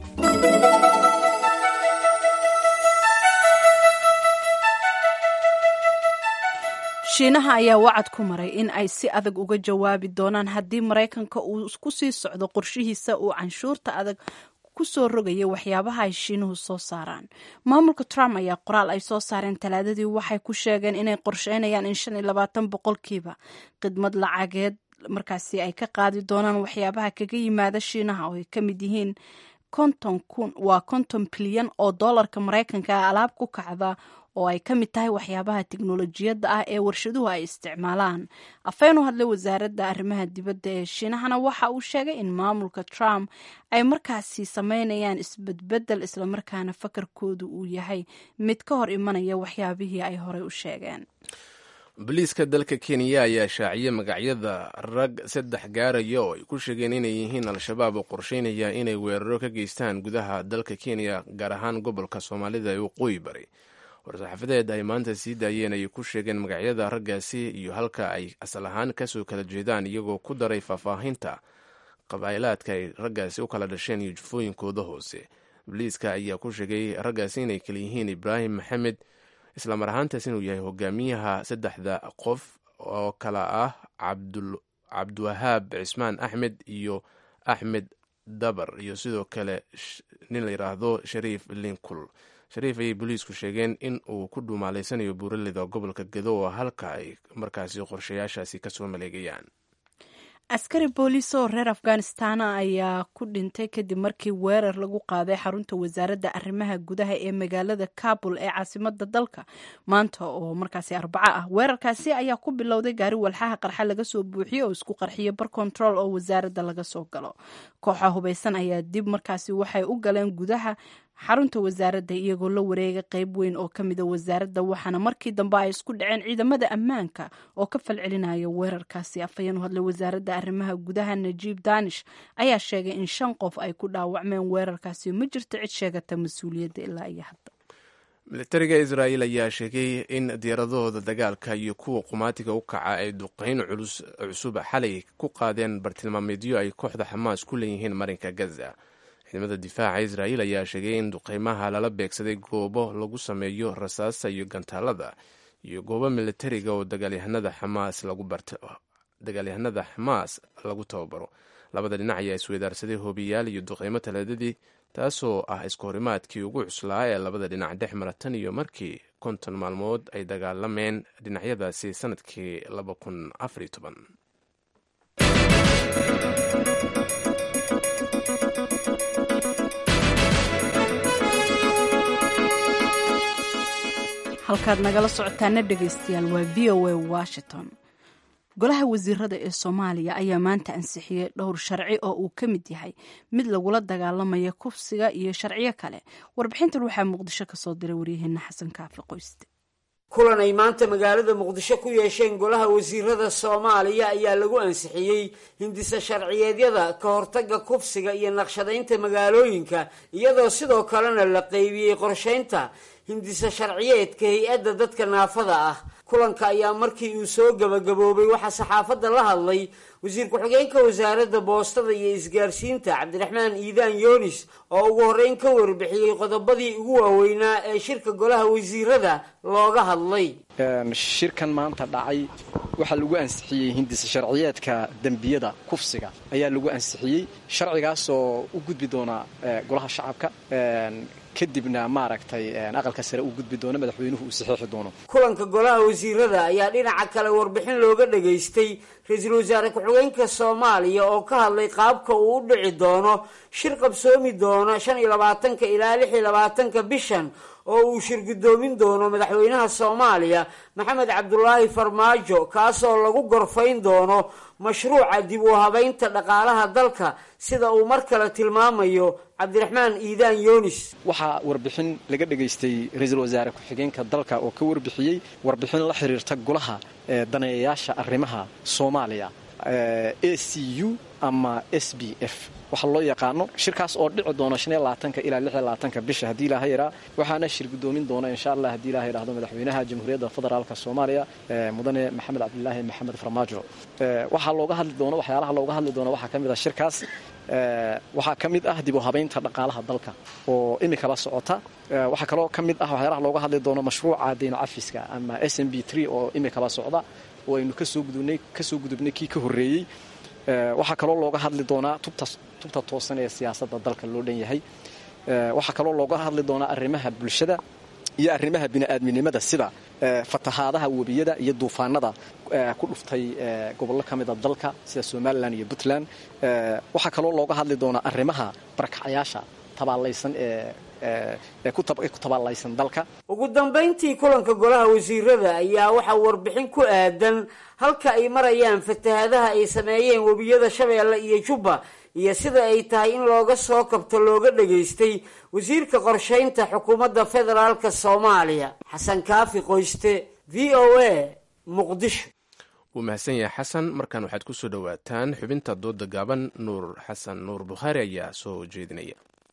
shiinaha ayaa wacad ku maray in ay si adag uga jawaabi doonaan haddii maraykanka uu ku sii socdo qorshihiisa uu canshuurta adag kusoo rogaya waxyaabaha ay shiinuhu soo saaraan maamulka trump ayaa qoraal ay soo saareen talaadadii waxay ku sheegeen inay qorsheynayaan in shan iyo labaatan boqolkiiba khidmad lacageed markaasi ay ka qaadi doonaan waxyaabaha kaga yimaada shiinaha oo ay ka mid yihiin konton kun waa konton bilyan oo doolarka maraykanka ah alaab ku kacda oo ay ka mid tahay waxyaabaha tiknolojiyadda ah ee warshaduhu ay isticmaalaan afeen u hadlay wasaaradda arrimaha dibadda ee shiinahana waxa uu sheegay in maamulka trump ay markaasi sameynayaan isbedbedel islamarkaana fakarkoodu uu yahay mid ka hor imanaya waxyaabihii ay horey u sheegeen booliiska dalka kenya ayaa shaaciyey magacyada rag saddex gaaraya oo ay ku sheegeen inay yihiin al-shabaab oo qorsheynaya inay weeraro ka geystaan gudaha dalka kenya gaar ahaan gobolka soomaalida ee waqooyi bari war-saxaafadeed ay maanta sii daayeen ayay ku sheegeen magacyada raggaasi iyo halka ay asal ahaan kasoo kala jeedaan iyagoo ku daray faahfaahinta qabaa'ilaadka ay raggaasi u kala dhasheen iyo jufooyinkooda hoose booliiska ayaa ku sheegay raggaasi inay kala yihiin ibraahim maxamed islamar ahaantaas inuu yahay hogaamiyaha saddexda qof oo kala ah cabdiwahaab cismaan axmed iyo axmed dabar iyo sidoo kale nin la yidhaahdo shariif linkul shariif ayay booliisku sheegeen in uu ku dhuumaaleysanayo buuraleyda gobolka gedo oo halka ay markaasi qorshayaashaasi kasoo maleegayaan askari booliis oo reer afghanistana ayaa ku dhintay kadib markii weerar lagu qaaday xarunta wasaaradda arrimaha gudaha ee magaalada kabul ee caasimada dalka maanta oo markaasi arbaco ah weerarkaasi ayaa ku bilowday gaari walxaha qarxa laga soo buuxiyey oo isku qarxiya bar control oo wasaaradda laga soo galo kooxa hubaysan ayaa dib markaasi waxay u galeen gudaha xarunta wasaaradda iyagoo la wareega qeyb weyn oo ka mida wasaaradda waxaana markii dambe ay isku dhaceen ciidamada ammaanka oo ka falcelinaya weerarkaasi afhayeen u hadlay wasaaradda arrimaha gudaha najiib danish ayaa sheegay in shan qof ay ku dhaawacmeen weerarkaasi ma jirto cid sheegata mas-uuliyadda ilaa iyo hadda militariga israa'iil ayaa sheegay in diyaaradahooda dagaalka iyo kuwa qumaatiga u kaca ay duqeyn culus cusub xalay ku qaadeen bartilmaameedyo ay kooxda xamaas ku leeyihiin marinka gaza ciidamada difaaca israa'iil ayaa sheegay in duqeymaha lala beegsaday goobo lagu sameeyo rasaasta iyo gantaalada iyo goobo militariga oo dagaalyahanada xamaas lagu barto dagaalyahanada xamaas lagu tababaro labada dhinac ayaa isweydaarsaday hoobiyaal iyo duqeymo talaadadii taasoo ah isku horimaadkii ugu cuslaa ee labada dhinac dhex mara tan iyo markii konton maalmood ay dagaalameen dhinacyadaasi sanadkii laba kun afariyo toban halkaad nagala socotaana dhegaystayaal waa v o a washington golaha wasiirada ee soomaaliya ayaa maanta ansixiyey dhowr sharci oo uu ka mid yahay mid lagula dagaalamaya kufsiga iyo sharciyo kale warbixintan waxaa muqdisho kasoo diray waryaheena xasan kaafi qoyste kulan ay maanta magaalada muqdisho ku yeesheen golaha wasiirada soomaaliya ayaa lagu ansixiyey hindisa sharciyeedyada ka hortaga kufsiga iyo naqshadaynta magaalooyinka iyadoo sidoo kalena la qeybiyey qorshaynta hindisa sharciyeedka hay-adda dadka naafada ah kulanka ayaa markii uu soo gabagaboobay waxaa saxaafadda la hadlay wasiir ku-xigeenka wasaaradda boostada iyo isgaarsiinta cabdiraxmaan iidaan yoonis oo ugu horreyn ka warbixiyey qodobadii ugu waaweynaa ee shirka golaha wasiirada looga hadlay shirkan maanta dhacay waxaa lagu ansixiyey hindisa sharciyeedka dembiyada kufsiga ayaa lagu ansixiyey sharcigaasoo u gudbi doona golaha shacabka kadibna maaragtay aqalka sare uu gudbi doono madaxweynuhu uu saxeexi doono kulanka golaha wasiirada ayaa dhinaca kale warbixin looga dhageystay ra-iisul wasaare ku-xigeenka soomaaliya oo ka hadlay qaabka uu u dhici doono shir qabsoomi doona shan iyo labaatanka ilaa lix iyo labaatanka bishan oo uu shir guddoomin doono madaxweynaha soomaaliya maxamed cabdulaahi farmaajo kaasoo lagu gorfayn doono mashruuca dib u habaynta dhaqaalaha dalka sida uu mar kale tilmaamayo cabdiraxmaan iidaan yoonis waxaa warbixin laga dhegaystay ra-iisul wasaare ku-xigeenka dalka oo ka warbixiyey warbixin la xiriirta golaha daneeyayaasha arrimaha soomaaliya a c u ama s b f waxa loo yaqaano shirkaas oo dhici doona ka ilaa ka bisha haddii ilaaha yaraa waxaana shir guddoomin doona insha allah haddii ilaha yidhahdo madaxweynaha jamhuuriyadda federaalk soomaaliya mudane maxamed cabdilaahi maxamed farmaajo waxaa looga hadli doono waxyaalaha looga hadli doono waxaa ka mid ah shirkaas waxaa ka mid ah dib u habaynta dhaqaalaha dalka oo imikaba socota waxaa kaloo ka mid ah waxyaalaha looga hadli doono mashruuca deyno cafiska ama s m b oo imikaba socda oo aynu kasoo gudubnay kasoo gudubnay kii ka horreeyey waxaa kaloo looga hadli doonaa tubta tubta toosan ee siyaasadda dalka loo dhan yahay waxaa kaloo looga hadli doonaa arrimaha bulshada iyo arrimaha bini'aadminimada sida fatahaadaha webiyada iyo duufaanada ku dhuftay gobollo ka mida dalka sida somalilan iyo puntland waxaa kaloo looga hadli doonaa arrimaha barakacayaasha tabaalaysan ee ku tabaalaysan dalka ugu dambayntii kulanka golaha wasiirada ayaa waxaa warbixin ku aadan halka ay marayaan fatahaadaha ay sameeyeen webiyada shabeelle iyo jubba iyo sida ay tahay in looga soo kabto looga dhageystay wasiirka qorshaynta xukuumadda federaalka soomaaliya xasan kaafi qoyste v o a muqdisho wuu mahadsan yahay xasan markaan waxaad ku soo dhowaataan xubinta dooda gaaban nuur xasan nuur bukhaari ayaa soo jeedinaya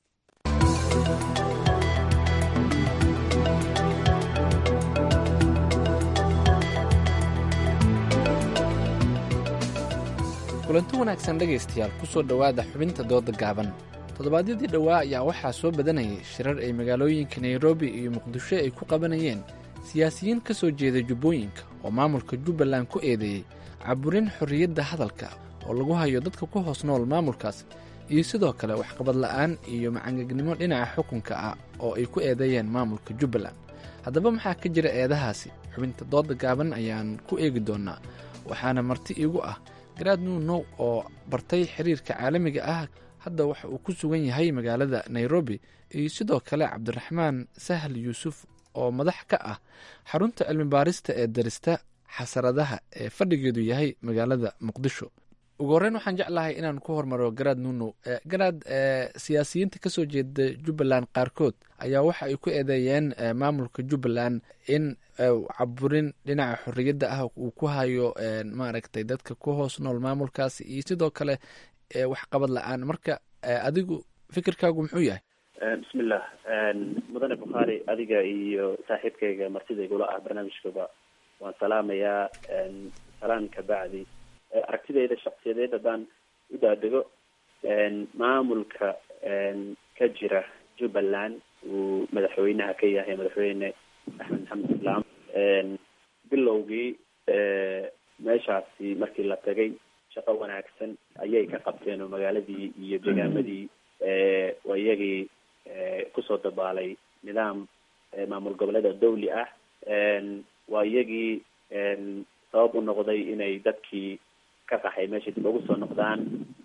kulanti wanaagsan dhegaystayaal ku soo dhowaada xubinta dooda gaaban toddobaadyadii dhowaa ayaa waxaa soo badanayay shirar ay magaalooyinka nairobi iyo muqdisho ay ku qabanayeen siyaasiyiin ka soo jeeda jubbooyinka oo maamulka jubbaland ku eedeeyey caburin xorriyadda hadalka oo lagu hayo dadka ku hoos nool maamulkaas iyo sidoo kale waxqabad la'aan iyo macangegnimo dhinaca xukunka ah oo ay ku eedeeyeen maamulka jubbaland haddaba maxaa ka jira eedahaasi xubinta dooda gaaban ayaan ku eegi doonnaa waxaana marti iigu ah garaad nuunow oo bartay xiriirka caalamiga ah hadda waxa uu ku sugan yahay magaalada nairobi iyo sidoo kale cabdiraxmaan sahal yuusuf oo madax ka ah xarunta cilmi baarista ee darista xasaradaha ee fadhigeedu yahay magaalada muqdisho ugu horreyn waxaan jeclahay inaan ku hormaro garaad nuunow garaad siyaasiyiinta kasoo jeeda jubbaland qaarkood ayaa waxa ay ku eedeeyeen maamulka jubbaland in caburin dhinaca xorriyadda ah uu ku hayo maaragtay dadka ku hoos nool maamulkaasi iyo sidoo kale waxqabad la-aan marka adigu fikirkaagu muxuu yahay bismillah mudane bukhaari adiga iyo saaxiibkayga martida igula ah barnaamijkaba waan salaamayaa salaan ka bacdi aragtidayda shaksiyadeed haddaan u daadego maamulka ka jira jubbaland uu madaxweynaha ka yahay madaxweyne axmed maxamed islaam bilowgii meeshaasi markii la tagay shaqo wanaagsan ayay ka qabteen oo magaaladii iyo degaamadii waa iyagii kusoo dabaalay nidaam maamul goboleeda dawli ah waa iyagii sabab u noqday inay dadkii ka qaxay meesha dib ugu soo noqdaan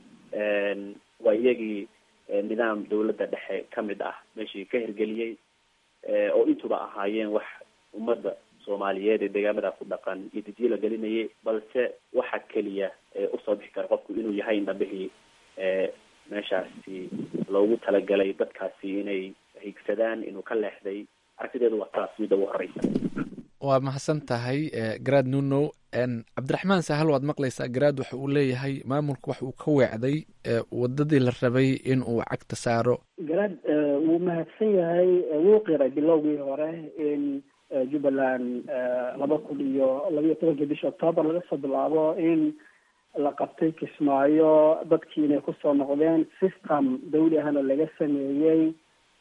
waa iyagii nidaam dawladda dhexe kamid ah meeshii ka hirgeliyey oo intuba ahaayeen wax ummadda soomaaliyeed ee deegaamada ku dhaqan iyo didiyo la gelinayay balse waxa keliya usoo bixi kara qofku inuu yahay indhabihii meeshaasi loogu talagalay dadkaasi inay higsadaan inuu ka leexday aragtideedu waa taas midda ugu horeysa waa mahadsan tahay garaad nunow cabdiraxmaan sahal waad maqlaysaa garaad waxa uu leeyahay maamulku wax uu ka weecday wadadii la rabay in uu cagta saaro garaad wuu mahadsan yahay wuu qiray bilowgii hore in jubbaland laba kun iyo labayo tobankii bisha octoobar laga soo bilaabo in la qabtay kismaayo dadkii inay kusoo noqdeen system dawli ahna laga sameeyey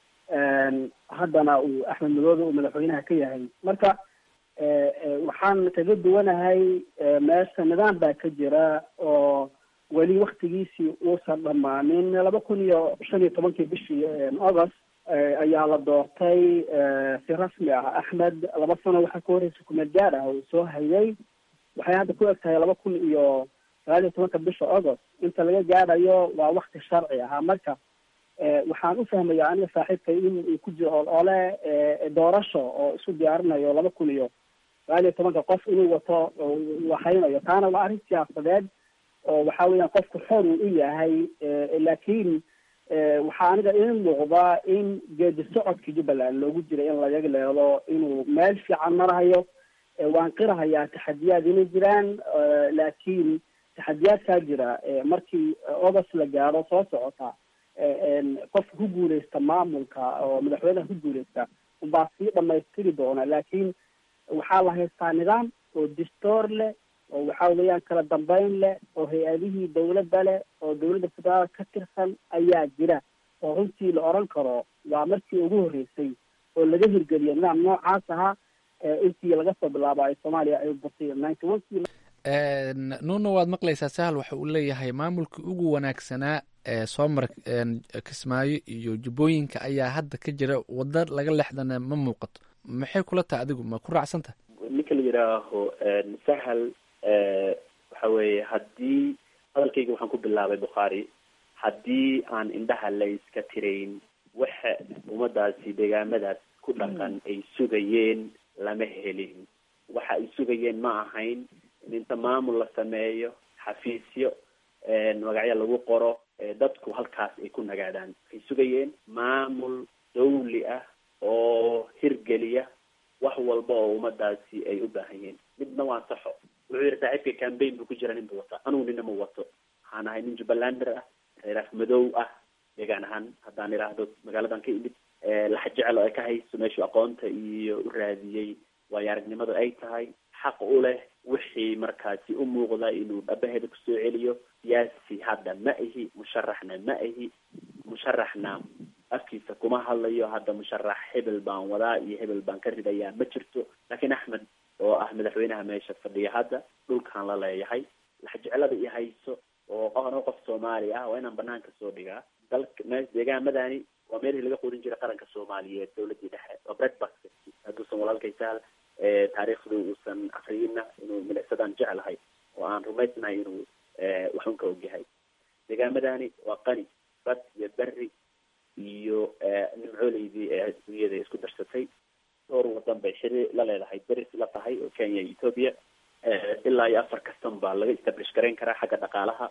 haddana uu axmed madoobe uu madaxweynaha ka yahay marka waxaan kaga duwanahay meesha nidaam baa ka jira oo weli waktigiisii uusan dhammaanin laba kun iyo shan iyo tobankii bishii august ayaa la doortay si rasmi ah axmed laba sano waxaa ka horeysa kumeel gaar ah uu soo hayay waxay hadda ku eg tahay laba kun iyo sagaal iyo tobanka bisha august inta laga gaadhayo waa wakti sharci ahaa marka waxaan u fahmaya aniga saaxiibkay in uu ku jiro olole doorasho oo isu diyaarinayo laba kun iyo sagaal iyo tobanka qof inuu wato waxaynayo taana waa arrin siyaasadeed oo waxa weeyaan qofku xor uu u yahay laakiin waxaa aniga ii muuqda in geedi socodka jubbaland loogu jiray in laga leedo inuu meel fiican marahayo waan qirahayaa taxadiyaad inay jiraan laakiin taxadiyaadkaa jira markii august la gaaro soo socota qofka ku guuleysta maamulka oo madaxweynaha ku guuleysta unbaa sii dhamaystiri doona laakiin waxaa la haystaa nidaam oo distoor leh oo waxa weeyaan kala dambeyn leh oo hay-adihii dawladda leh oo dawladda federaal ka tirsan ayaa jira oo runtii la oran karo waa markii ugu horreysay oo laga hirgeliyo nidaam noocaas ahaa intii laga soo bilaabo ay soomaaliya ay batay ninety one kii nuno waad maqlaysaa sahal waxa uu leeyahay maamulkii ugu wanaagsanaa ee soo mara kismaayo iyo jubbooyinka ayaa hadda ka jira wada laga lexdana ma muuqato maxay kula tahay adigu ma ku raacsan tahay ninka la yidhaaho sahal waxa weeye haddii hadalkayga waxaan ku bilaabay bukhaari haddii aan indhaha la iska tirayn waxa ummadaasi deegaamadaas ku dhaqan ay sugayeen lama helin waxa ay sugayeen ma ahayn in inta maamul la sameeyo xafiisyo magacyo lagu qoro dadku halkaas ay ku nagaadaan waxay sugayeen maamul dawli ah oo hirgeliya wax walba oo ummadaasi ay u baahan yihiin midna waa saxo wuxuu yihi saaxiibka cambaign buu ku jira nin buu wataa anugu nina ma wato waxaan ahay nin jubbalander ah reeraaf madow ah deegaan ahaan haddaan idhaahdo magaaladan ka imid lax jecel oo ay ka hayso meeshuu aqoonta iyo u raadiyey waayo aragnimadu ay tahay xaq u leh wixii markaasi u muuqda inuu dhabaheeda kusoo celiyo siyaasi hadda ma ihi musharaxna ma ihi musharaxna afkiisa kuma hadlayo hadda musharax hebel baan wadaa iyo hebel baan ka ridayaa ma jirto laakiin axmed oo ah madaxweynaha meesha fadhiya hadda dhulkaan la leeyahay laxjecelada i hayso oo qofna qof soomaali ah waa inaan banaanka soo dhigaa dalka me deegaamadani waa meelihii laga quudin jiray qaranka soomaaliyeed dawladii dhexe waa bread basket hadduusan walaalkay sahal taariikhdu uusan afriyina inuu milicsadaan jeclahay oo aan rumaysnahay inuu waxun ka ogyahay deegaamadani waa qani bad iyo berri iyo nimcooleydii ee adduunyada isku darsatay dhowr wadan bay xiri la leedahay beris la tahay oo kenya iyo ethoopia ilaa iyo afar kastan baa laga establish garayn karaa xagga dhaqaalaha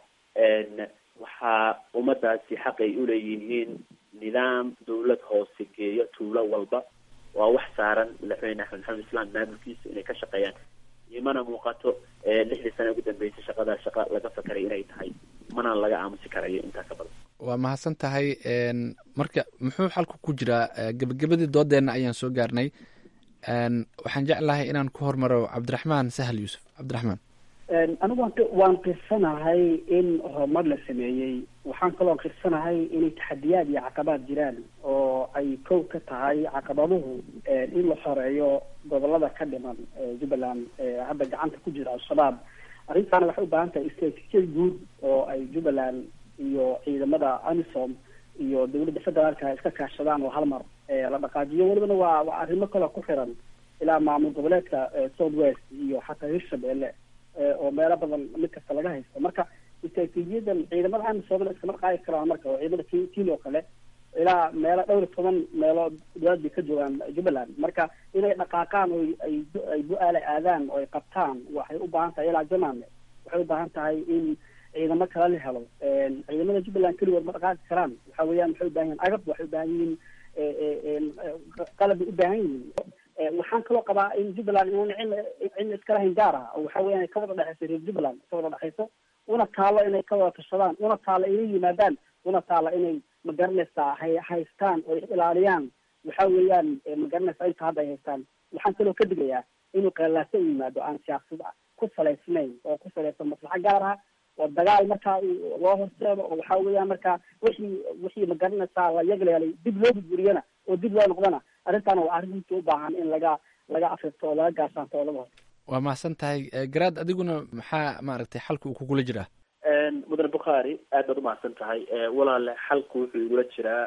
waxaa ummadaasi xaq ay uleeyihiin nidaam dawlad hoose geeyo tuulo walba waa wax saaran madaxweyne axmed maxamed islaan maamulkiisa inay ka shaqeeyaan imana muuqato lixdii sane ugu dambeysay shaqadaa shaqa laga fakaray inay tahay mana laga aamusi karayo intaa ka badan waa mahadsan tahay marka muxuu xalku ku jiraa gebagabadii doodeenna ayaan soo gaarnay waxaan jeclahay inaan ku hormaro cabdiraxmaan sahal yuusuf cabdiraxmaan anigu waan waan qirsanahay in horumar la sameeyey waxaan kaloo qirsanahay inay taxadiyaad iyo caqabaad jiraan oo ay kow ka tahay caqabaduhu in la xoreeyo gobolada ka dhiman jubbaland hadda gacanta ku jira al-shabaab arrintaana waxay u baahan tahay istraatiijiyad guud oo ay jubbaland iyo ciidamada amisom iyo dawladda federaalka iska kaashadaan oo hal mar la dhaqaajiyo welibana waa waa arrimo kaloo ku xiran ilaa maamul goboleedka south west iyo xataa hirshabelle oo meelo badan mid kasta laga haysto marka istaraatiijiyadan ciidamada amisoomana iskama qaadi karaan marka oo ciidamada k kenya oo kale ilaa meelo dhowr iyo toban meelood dowlad bay ka joogaan jubbaland marka inay dhaqaaqaan oo ay ay bu-aala aadaan oo ay qabtaan waxay u baahan tahay ilaa jamaame waxay u baahan tahay in ciidamo kale la helo ciidamada jubbaland keligood ma dhaqaaqi karaan waxa weeyaan waxay u baahan yihin agab waxay u baahan yihiin qalab bay u baahan yihiin waxaan kaloo qabaa in jubbaland inuuna cidna cidna iska lahayn gaar ah oo waxa weeyaan ay ka wada dhexeyso reer jubbaland ka wada dhexeyso una taalo inay ka wada tashadaan una taalo inay yimaadaan una taalo inay magaranaysaa hay haystaan oo ilaaliyaan waxa weeyaan magaranaysaa inta hadda ay haystaan waxaan kaloo ka digayaa inuu qeelaaso u yimaado aan siyaasad ku salaysnayn oo ku salaysan maslaxo gaar ah oo dagaal markaa loo horseedo oo waxa weeyaan markaa wixii wixii magaranaysaa la yagleelay dib loo burburiyana oo dib loo noqdana arrintaana waa arrin runtii u baahan in laga laga afirto oo laga gaarsaanto oo laga horto waa mahadsan tahay garaad adiguna maxaa maaragtay xalka uu kugula jiraa mudane bukhaari aad baad umahadsan tahay walaale xalku wuxuu igula jiraa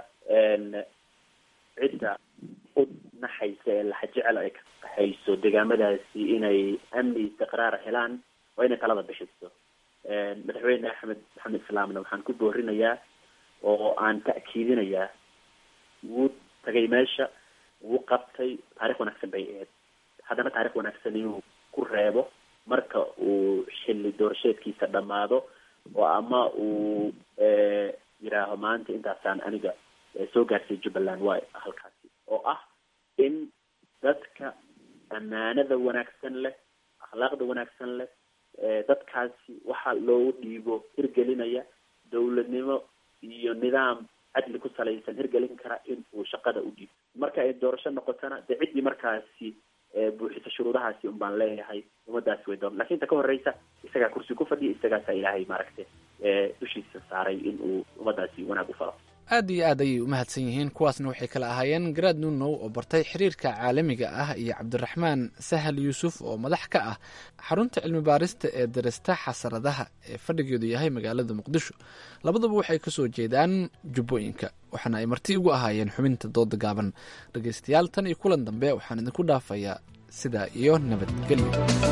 cidda u naxaysa ee laxa jecel ay ka hayso deegaamadaasi inay amni istiqraar helaan waa inay talada bixiso madaxweyne axmed maxamed islaamna waxaan ku boorinayaa oo aan ta'kiidinayaa wuu tagay meesha wuu qabtay taarikh wanaagsan bay ahayd haddana taarikh wanaagsan inuu ku reebo marka uu xilli doorasheedkiisa dhammaado oo ama uu yidhaaho maanta intaasaan aniga soo gaarsiy jubbaland waa halkaasi oo ah in dadka ammaanada wanaagsan leh akhlaaqda wanaagsan leh dadkaasi waxaa loogu dhiibo hirgelinaya dawladnimo iyo nidaam cadli ku salaysan hirgelin kara in uu shaqada u dhiibo marka ay doorasho noqotona dee ciddii markaasi buuxisa shuruudahaasi un baan leeyahay ummadaasi way doon lakin inta ka horeysa isagaa kursi ku fadhiya isagaasaa ilaahay maaragta dushiisa saaray in uu ummadaasi wanaag u falo aad iyo aad ayay umahadsan yihiin kuwaasna waxay kala ahaayeen garaad nunow oo bartay xiriirka caalamiga ah iyo cabdiraxmaan sahal yuusuf oo madax ka ah xarunta cilmi baarista ee darista xasaradaha ee fadhigeedu yahay magaalada muqdisho labaduba waxay kasoo jeedaan jubbooyinka waxaana ay marti ugu ahaayeen xubinta dooda gaaban dhegaystayaal tan iyo kulan dambe waxaan idinku dhaafayaa sidaa iyo nabadgelyo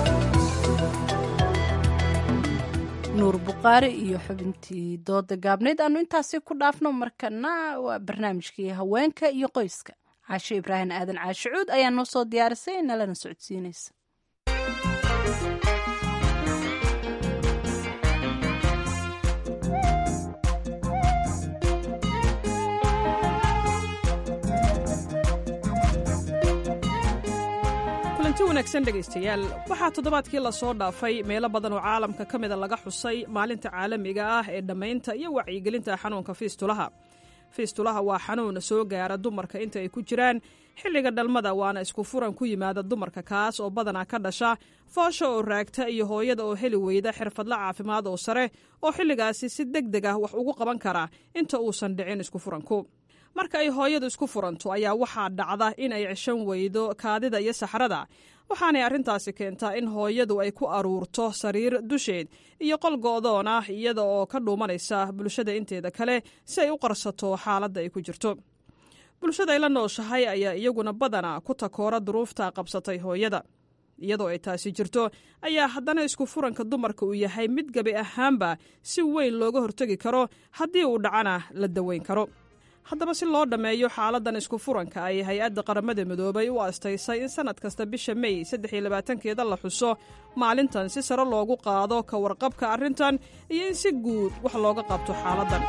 nuur bukhaari iyo xubintii dooda gaabneyd aanu intaasi ku dhaafno markana waa barnaamijkii haweenka iyo qoyska caashe ibraahim aadan caashicuud ayaa noo soo diyaarisay nalana socodsiinaysa kulanti wanaagsan dhegaystayaal waxaa toddobaadkii lasoo dhaafay meelo badan oo caalamka ka mida laga xusay maalinta caalamiga ah ee dhammaynta iyo wacyigelinta xanuunka fiistulaha fiistulaha waa xanuun soo gaara dumarka inta ay ku jiraan xilliga dhalmada waana isku furan ku yimaada dumarka kaas oo badanaa ka dhasha foosha oo raagta iyo hooyada oo heli weyda xirfadla caafimaad oo sare oo xilligaasi si deg deg ah wax ugu qaban kara inta uusan dhicin isku furanku marka ay hooyadu isku furanto ayaa waxaa dhacda in ay ceshan weydo kaadida iyo saxrada waxaanay arrintaasi keentaa in hooyadu ay ku aruurto sariir dusheed iyo qol go'doon ah iyada oo ka dhuumanaysa bulshada inteeda kale si ay u qarsato xaaladda ay ku jirto bulshada ay la nooshahay ayaa iyaguna badana ku takoora duruufta qabsatay hooyada iyadoo ay taasi jirto ayaa haddana isku furanka dumarka uu yahay mid gabi ahaanba si weyn looga hortegi karo haddii uu dhacana la daweyn karo haddaba si loo dhammeeyo xaaladan isku furanka ay hay-adda qaramada midoobay u astaysay in sanad kasta bisha mey saddex iyo labaatankeeda la xuso maalintan si sare loogu qaado ka warqabka arrintan iyo in si guud wax looga qabto xaaladan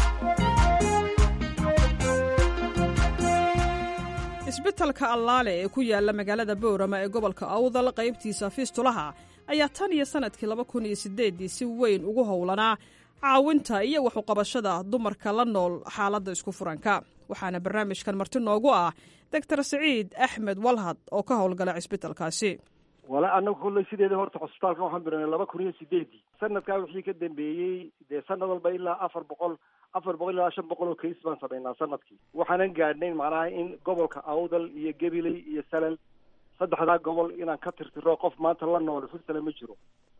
isbitalka allaale ee ku yaala magaalada boorama ee gobolka awdal qaybtiisa fiistulaha ayaa tan iyo sanadkii laba kun iyo sideeddii si weyn ugu howlanaa caawinta iyo waxuqabashada dumarka la nool xaaladda isku furanka waxaana barnaamijkan marti noogu ah doctor saciid axmed walhad oo ka howlgala cisbitalkaasi wala anagu kolley sideeda horta cusbitaalka waxaan biranay laba kun iyo sideedii sanadkaa wixii ka dambeeyey dee sanad walba ilaa afar boqol afar boqol ilaa shan boqol oo kays baan samaynaa sanadkii waxaanan gaadhnayn macnaha in gobolka awdal iyo gabiley iyo salal saddexdaa gobol inaan ka tirtiro qof maanta la nool furtale ma jiro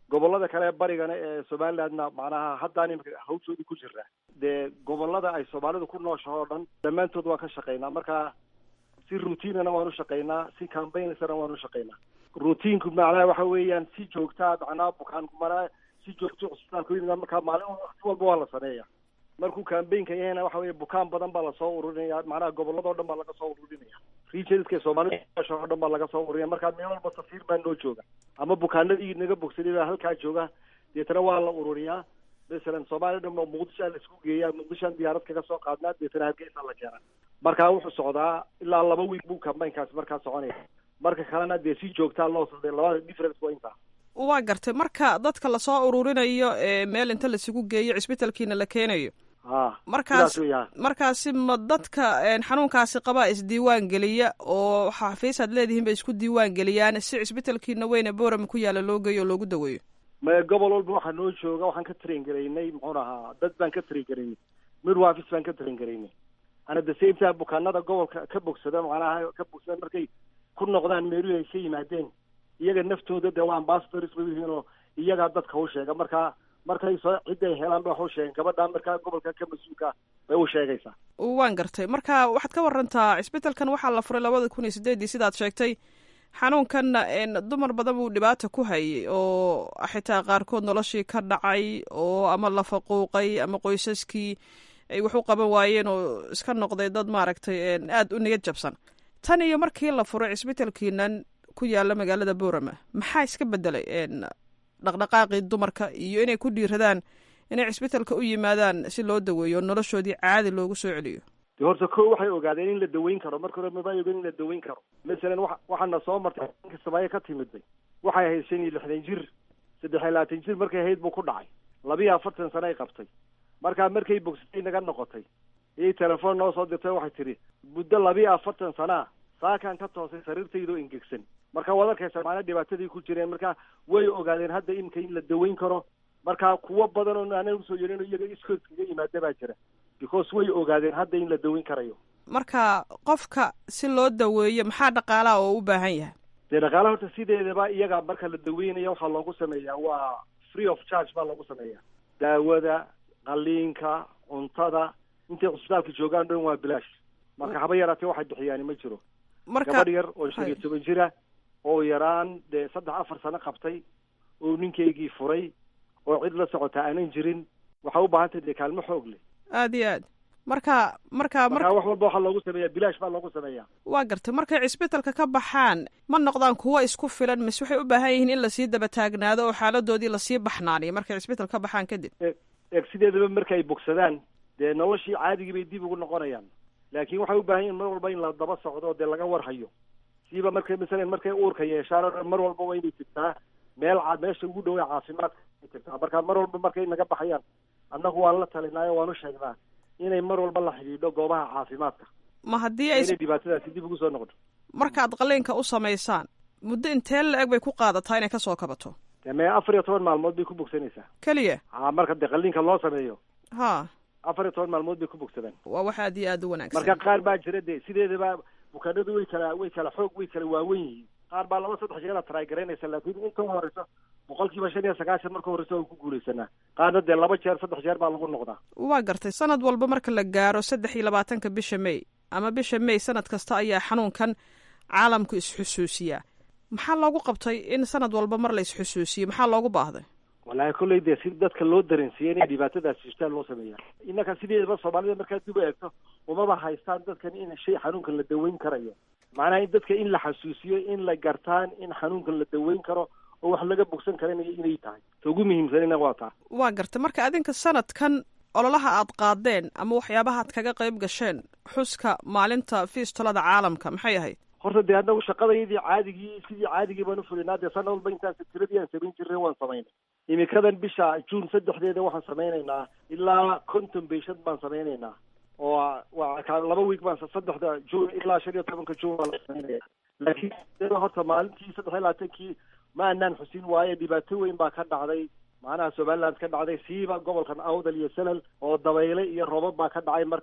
gobolada kale barigana ee somalilandna macnaha haddaan imika hawshoodii ku jira dee gobolada ay soomaalidu ku nooshaho o dhan dhammaantood waan ka shaqaynaa marka si routiinana waan u shaqaynaa si cambaignsana waan u shaqaynaa routiinku macnaha waxa weeyaan si joogtaa macnaha bukaan maraa si joogto cusbitaalka yimid markaa maalin waqti walba waa la sameeya markuu cambaynka yahayna waxa weeye bukaan badan baa lasoo ururinaya macnaha gobolladao dhan baa laga soo ururinaya regionska soomaalida o dhan baa laga soo ururinaya markaa meel walba safiir baa noo jooga ama bukaanadii naga bogsaday baa halkaa jooga deetana waa la ururiyaa masalan soomaaliya dhan muqdishoa la isku geeyaa muqdishoan diyaarad kaga soo qaadnaa deetana hargeysa la keenaa markaa wuxuu socdaa ilaa laba wiil buu cambaynkaasi markaa soconaya marka kalena dee si joogtaa loo socday labada difference waa intaa waa gartay marka dadka lasoo ururinayo ee meel inta laisugu geeyo cisbitalkiina la keenayo markaas markaasi ma dadka xanuunkaasi qabaa isdiiwaan geliya oo xafiis aad leedihiin bay isku diiwaan geliyaan si cisbitalkiina weyne boorama ku yaala loo geeyo oo loogu daweeyo ma gobol walba waxaa noo jooga waxaan ka train garaynay muxuun ahaa dad baan ka train garaynay midwafis baan ka train garaynay ana the same time bukaanada gobolka ka bogsada macnaha ka bogsada markay ku noqdaan meeluhi ay ka yimaadeen iyaga naftooda dee waa ambassadors bay yihiin oo iyagaa dadka u sheega markaa markay soo cidday helaan ba wax u sheegen gabadhaa markaa gobolka ka mas-uulka bay u sheegaysaa waan gartay marka waxaad ka warantaa cisbitalkan waxaa la furay labada kun iyo sideedii sidaad sheegtay xanuunkanna dumar badan buu dhibaata ku hayay oo xitaa qaarkood noloshii ka dhacay oo ama la faquuqay ama qoysaskii ay wax u qaban waayeen oo iska noqday dad maaragtay aada u niyad jabsan tan iyo markii la furay cisbitalkiinan ku yaala magaalada boorama maxaa iska bedelay dhaqdhaqaaqii dumarka iyo inay ku dhiiradaan inay cisbitalka u yimaadaan si loo daweeyo noloshoodii caadi loogu soo celiyo de horta ko waxay ogaadeen in la daweyn karo marka hore maba ogen in la daweyn karo masalan wa waxaana soo martay ninka samaaye ka timidbay waxay ahayd shan iyo lixdan jir saddex iyo labaatan jir markay ahayd buu ku dhacay labiyo afartan sano ay qabtay markaa markay bogsatay naga noqotay iyay telefoon noo soo dirtay waxay tidhi muddo labiyo afartan sanaa saakaan ka toosay sariirtaydoo ingegsan marka waad arkaysa maana dhibaatadii ku jireen marka way ogaadeen hadda imika in la daweyn karo marka kuwo badan oo aanan usoo yerin iyaga iskood kaga yimaada baa jira because way ogaadeen hadda in la daweyn karayo marka qofka si loo daweeyo maxaa dhaqaalaha oo u baahan yahay dee dhaqaalaha horta sideedaba iyaga marka la daweynaya waxaa loogu sameeyaa waa free of charge baa loogu sameeyaa daawada qaliinka cuntada intay cusbitaalka joogaan dhan waa bilaash marka haba yaraatee waxay bixiyaani ma jiro gabadh yar oo shan iyo toban jira oo yaraan dee saddex afar sano qabtay oo ninkaygii furay oo cid la socotaa aanan jirin waxay u baahan tahay dee kaalmo xoog leh aada iyo aad marka marka marka wax walba waxaa loogu sameeyaa bilaash baa loogu sameeyaa waa gartay markay cisbitalka ka baxaan ma noqdaan kuwo isku filan mise waxay u baahan yihiin in lasii daba taagnaado oo xaaladoodii lasii baxnaaniyo markay cisbital ka baxaan kadib eeg sideedaba markay bogsadaan dee noloshii caadigii bay dib ugu noqonayaan laakiin waxay u baahan yihin mar walba in la daba socdo dee laga warhayo siiba markay masalan markay uurka yeeshaan o dhan mar walba waa inay tigtaa meel ca meesha ugu dhowaa caafimaadka ay tigtaa marka mar walba markay naga baxayaan annagu waan la talinaayo waan u sheegnaa inay mar walba la xidhiidho goobaha caafimaadka ma haddii ay inay dhibaatadaasi dib ugu soo noqoto markaad qaliinka u samaysaan muddo intee la-eg bay ku qaadataa inay kasoo kabato dee mee afar iyo toban maalmood bay ku bogsanaysaa keliya ha marka dee qaliinka loo sameeyo ha afar iyo toban maalmood bay ku bogsadaan waa wax aad iyo aad u wanaagsan marka qaar baa jira dee sideedaba bukaanadu way kala way kala xoog way kala waawen yihiin qaar baa laba saddex jeer try garaynaysa laakiin inta horeyso boqol kiiba shan iyo sagaashan marka horeyso waan ku guulaysanaa qaarna dee laba jeer saddex jeer baa lagu noqdaa waa gartay sanad walba marka la gaaro saddex iyo labaatanka bisha may ama bisha may sanad kasta ayaa xanuunkan caalamku isxusuusiyaa maxaa loogu qabtay in sanad walba mar la isxusuusiyo maxaa loogu baahday wallaahi kolley dee si dadka loo dareensiiya inay dhibaatadaas jirtaan loo sameeya innaka sideedaba soomaalida markaad dib u eegto umaba haystaan dadkan in shay xanuunkan la daweyn karayo macnaha in dadka in la xasuusiyo in la gartaan in xanuunkan la daweyn karo oo wax laga bogsan karanayo inay tahay ta ugu muhiimsanina waa taa waa gartay marka adinka sanadkan ololaha aad qaadeen ama waxyaabaha ad kaga qayb gasheen xuska maalinta fiistolada caalamka maxay ahayd horta dee annagu shaqadayadii caadigii sidii caadigii baan ufulinaa dee sanad walba intaan tiradii aan samayn jirnay waan samaynay imikadan bisha juun saddexdeeda waxaan samaynaynaa ilaa konton beeshad baan samaynaynaa oo waa laba wiig baan saddexda juun ilaa shan iyo tobanka juun baan la samaynaya laakiin horta maalintii saddex iyo labaatankii ma anaan xusin waaye dhibaato weyn baa ka dhacday macnaha somaliland ka dhacday siiba gobolkan awdal iyo salal oo dabayle iyo roobab baa ka dhacay markaa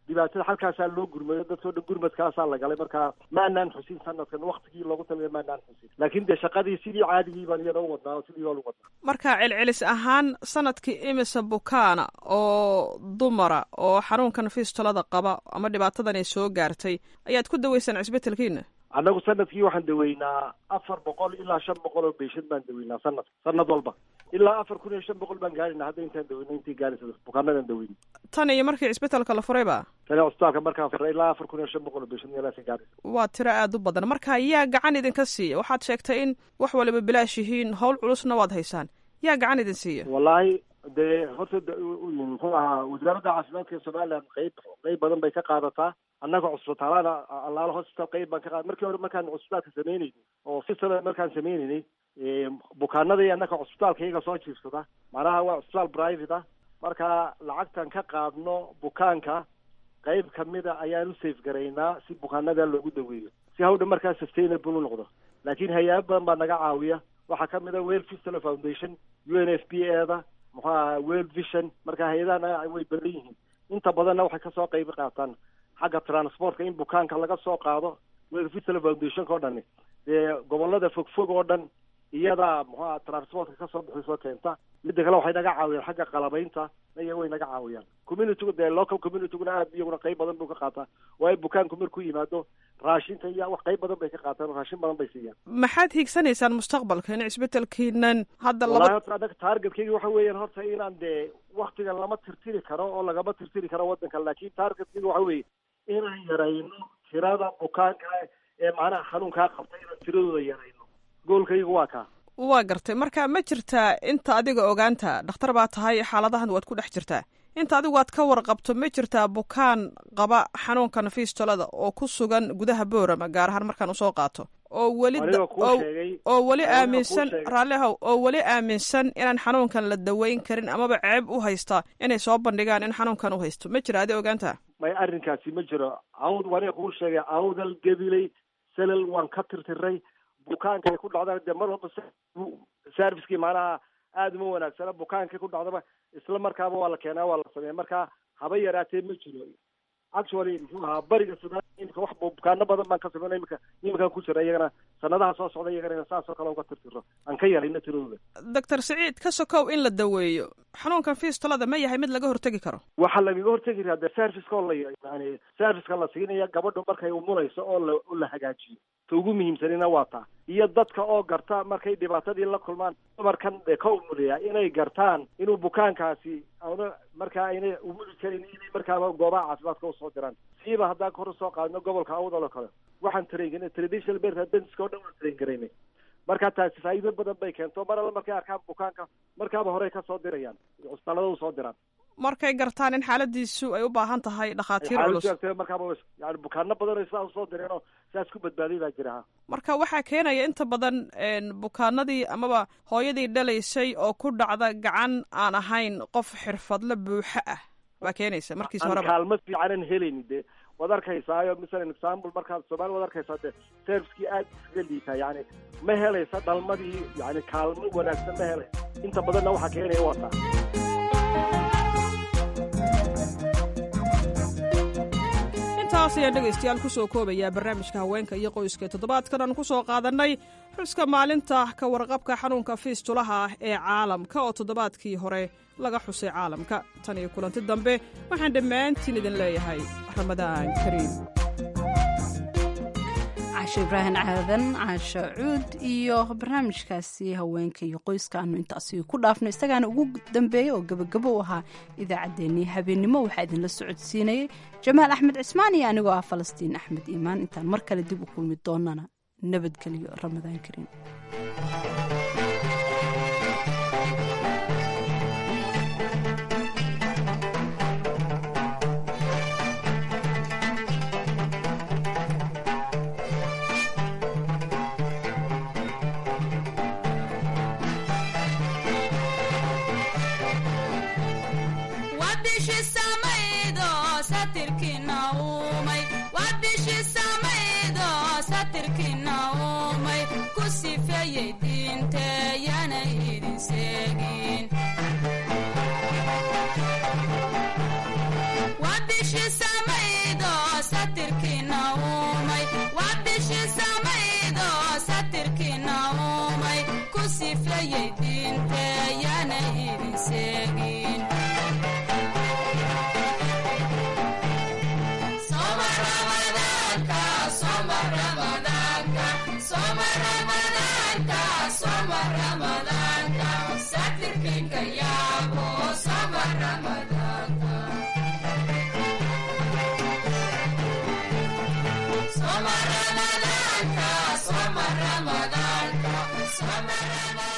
dhibaatada halkaasaa loo gurmayo dadkao dhan gurmadkaasaa la galay marka maanaan xusin sanadkan waktigii loogu talagay maanaan xusin laakiin dee shaqadii sidii caadigii baan iyana u wadnaa oo sidii baan u wadnaa marka celcelis ahaan sanadkii imisa bukaana oo dumara oo xanuunkan fistolada qaba ama dhibaatadan ay soo gaartay ayaad ku daweysaan cisbetelkiina annagu sanadkii waxaan daweynaa afar boqol ilaa shan boqol oo beeshad baan daweynaa sanad sanad walba ilaa afar kun iyo shan boqol baan gaarina hadda intaan daweyna intii gaaraysa bukaanadan daweyna tan iyo markii cisbetelka la furay ba tani cusbitaalka markaan furay ilaa afar kun iyo shan boqol oo beeshad meelaasa gaaraysa waa tiro aada u badan marka yaa gacan idinka siiya waxaad sheegtay in wax waliba bilaash yihiin howl culusna waad haysaan yaa gacan idin siiya wallaahi dee horta muxuu ahaa wasaaradda caafimaadka ee somaliland qeyb qeyb badan bay ka qaadataa annaga cusbitaalada allaala hospital qeyb baan ka qaada markii hore markaan cusbitaalka sameyneynay oo fisala markaan sameyneynay bukaanadii annaga cusbitaalka iyaga soo jiifsada macnaha waa cusbitaal private ah marka lacagtan ka qaadno bukaanka qeyb kamida ayaan u safe garaynaa si bukaanada loogu daweeyo si hawdha markaa sustainable u noqdo laakiin hay-ado badan baa naga caawiya waxaa kamid a well fistula foundation u n f p e da muxuu aha world vision marka hay-adaha way badan yihiin inta badanna waxay kasoo qeyb qaataan xagga transportka in bukaanka laga soo qaado world fistula foundationka o dhani dee gobolada fogfog oo dhan iyadaa muxuu aha transportka kasoo bixisoo keenta midda kale waxay naga caawiyaan xagga qalabaynta iya way naga caawiyaan communitygu dee local communityguna aad iyaguna qeyb badan buu ka qaataa waayo bukaanku markuu yimaado raashinka iyo wax qeyb badan bay ka qaataan oo raashin badan bay siiyaan maxaad hiigsanaysaan mustaqbalka in cisbetelkiinan hadda wallahi laba horta anaga targetkeyga waxa weeyaan horta inaan dee waktigan lama tirtiri karo oo lagama tirtiri karo waddanka laakiin targetkeyga waxa weeye inaan yarayno tirada bukaanka ee macnaha xanuunkaa qabta inaan tiradooda yarayno goolkaygu waa kaa waa gartay marka ma jirtaa inta adiga ogaanta dhakhtar baa tahay xaaladahan waad ku dhex jirtaa inta adigu aad ka warqabto ma jirtaa bukaan qaba xanuunkan fistolada oo ku sugan gudaha boorama gaar ahaan markaan usoo qaato oo weli Aniga kuu oo- sheegay. oo weli Aniga kuu aaminsan sheegay. raallihow oo weli aaminsan inaan xanuunkan la daweyn karin amaba ceeb u haysta inay soo bandhigaan in xanuunkan u haysto ma jira adi ogaanta may arrinkaasi ma jiro awd waniga kuu sheegay awdal gabiley salal waan ka tirtiray bukaanka ay ku dhacdaan dee mar walba servicekii macnaha aada uma wanaagsana bukaankay ku dhacdaba isla markaaba waa la keenaa waa la sameeya marka haba yaraatee ma jiro actually muxuu ahaa bariga sudan imika wax bukaano badan baan ka sameynay imika iminkaan ku jira iyagana sanadaha soo socda iyagana inaan saasoo kale uga tirtiro aan ka yarayno tiradooda doctor siciid ka sokow in la daweeyo xanuunkan fistolada ma yahay mid laga hortegi karo waxaa lagaga hortegi karaa dee serviceka oo la yani serviceka la siinaya gabadhu markay umulayso oo la oo la hagaajiyo ta ugu muhiimsanina waa taa iyo dadka oo garta markay dhibaatadii la kulmaan dumarkan dee ka umulaya inay gartaan inuu bukaankaasi auna markaa aynay umuli karin inay markaaba goobaha caafimaadka usoo diraan siiba haddaan kor usoo qaadno gobolka awdal oo kale waxaan train traditional birth dentiska oo dhan waan train garaynay marka taasi faa'iido badan bay keento mar alla markay arkaan bukaanka markaaba horey ka soo dirayaan cusbitaalada usoo diraan markay gartaan in xaaladiisu ay u baahan tahay dhakhaatiir culus xaaladdu markaaba yani bukaano badan oo sidaa usoo direen oo sidaas ku badbaaday baa jira ha marka waxaa keenaya inta badan een, bukaanadii amaba hooyadii dhalaysay oo ku dhacda gacan aan ahayn qof xirfadle buuxo ah baa keenaysa markiis aan horeba kaalmo fiicanan helayni dee waad arkaysaayo masalan example markaad soomaali waad arkaysaa dee servicekii aad iskaga liitaa yani ma helaysa dhalmadii yani kaalmo wanaagsan ma helaysa inta badanna waxaa keenaya waa taa intaas ayaan dhegaystayaal ku soo koobayaa barnaamijka haweenka iyo qoyska ee toddobaadkan aan ku soo qaadannay xuska maalinta ka warqabka xanuunka fiistulaha ah ee caalamka oo toddobaadkii hore laga xusay caalamka tan iyo kulanti dambe waxaan dhammaantiin idin leeyahay ramadaan kariim caashe ibraahim caadan caashe cuud iyo barnaamijkaasi haweenka iyo qoyska aanu intaasi ku dhaafno isagaana ugu dambeeya oo gebagabo u ahaa idaacaddeenii habeennimo waxaa idinla socodsiinayay jamaal axmed cismaan iyo anigoo ah falastiin axmed iimaan intaan mar kale dib u kulmi doonana nabadgelyo ramadaan kariim wabishi samaydo satirkina uumay wabishi samaydo satirkina uumay ku sifeeyey diinteyana idin seegin wabishi samay sifeeyey diinteyana idin seegin Soma Ramadaanka, Soma Ramadaanka, Soma Ramadaanka, Soma Ramadaanka, satirkinka yaabo, Soma Ramadaanka. Soma Ramadaanka, Soma Ramadaanka, Soma Ramadaanka.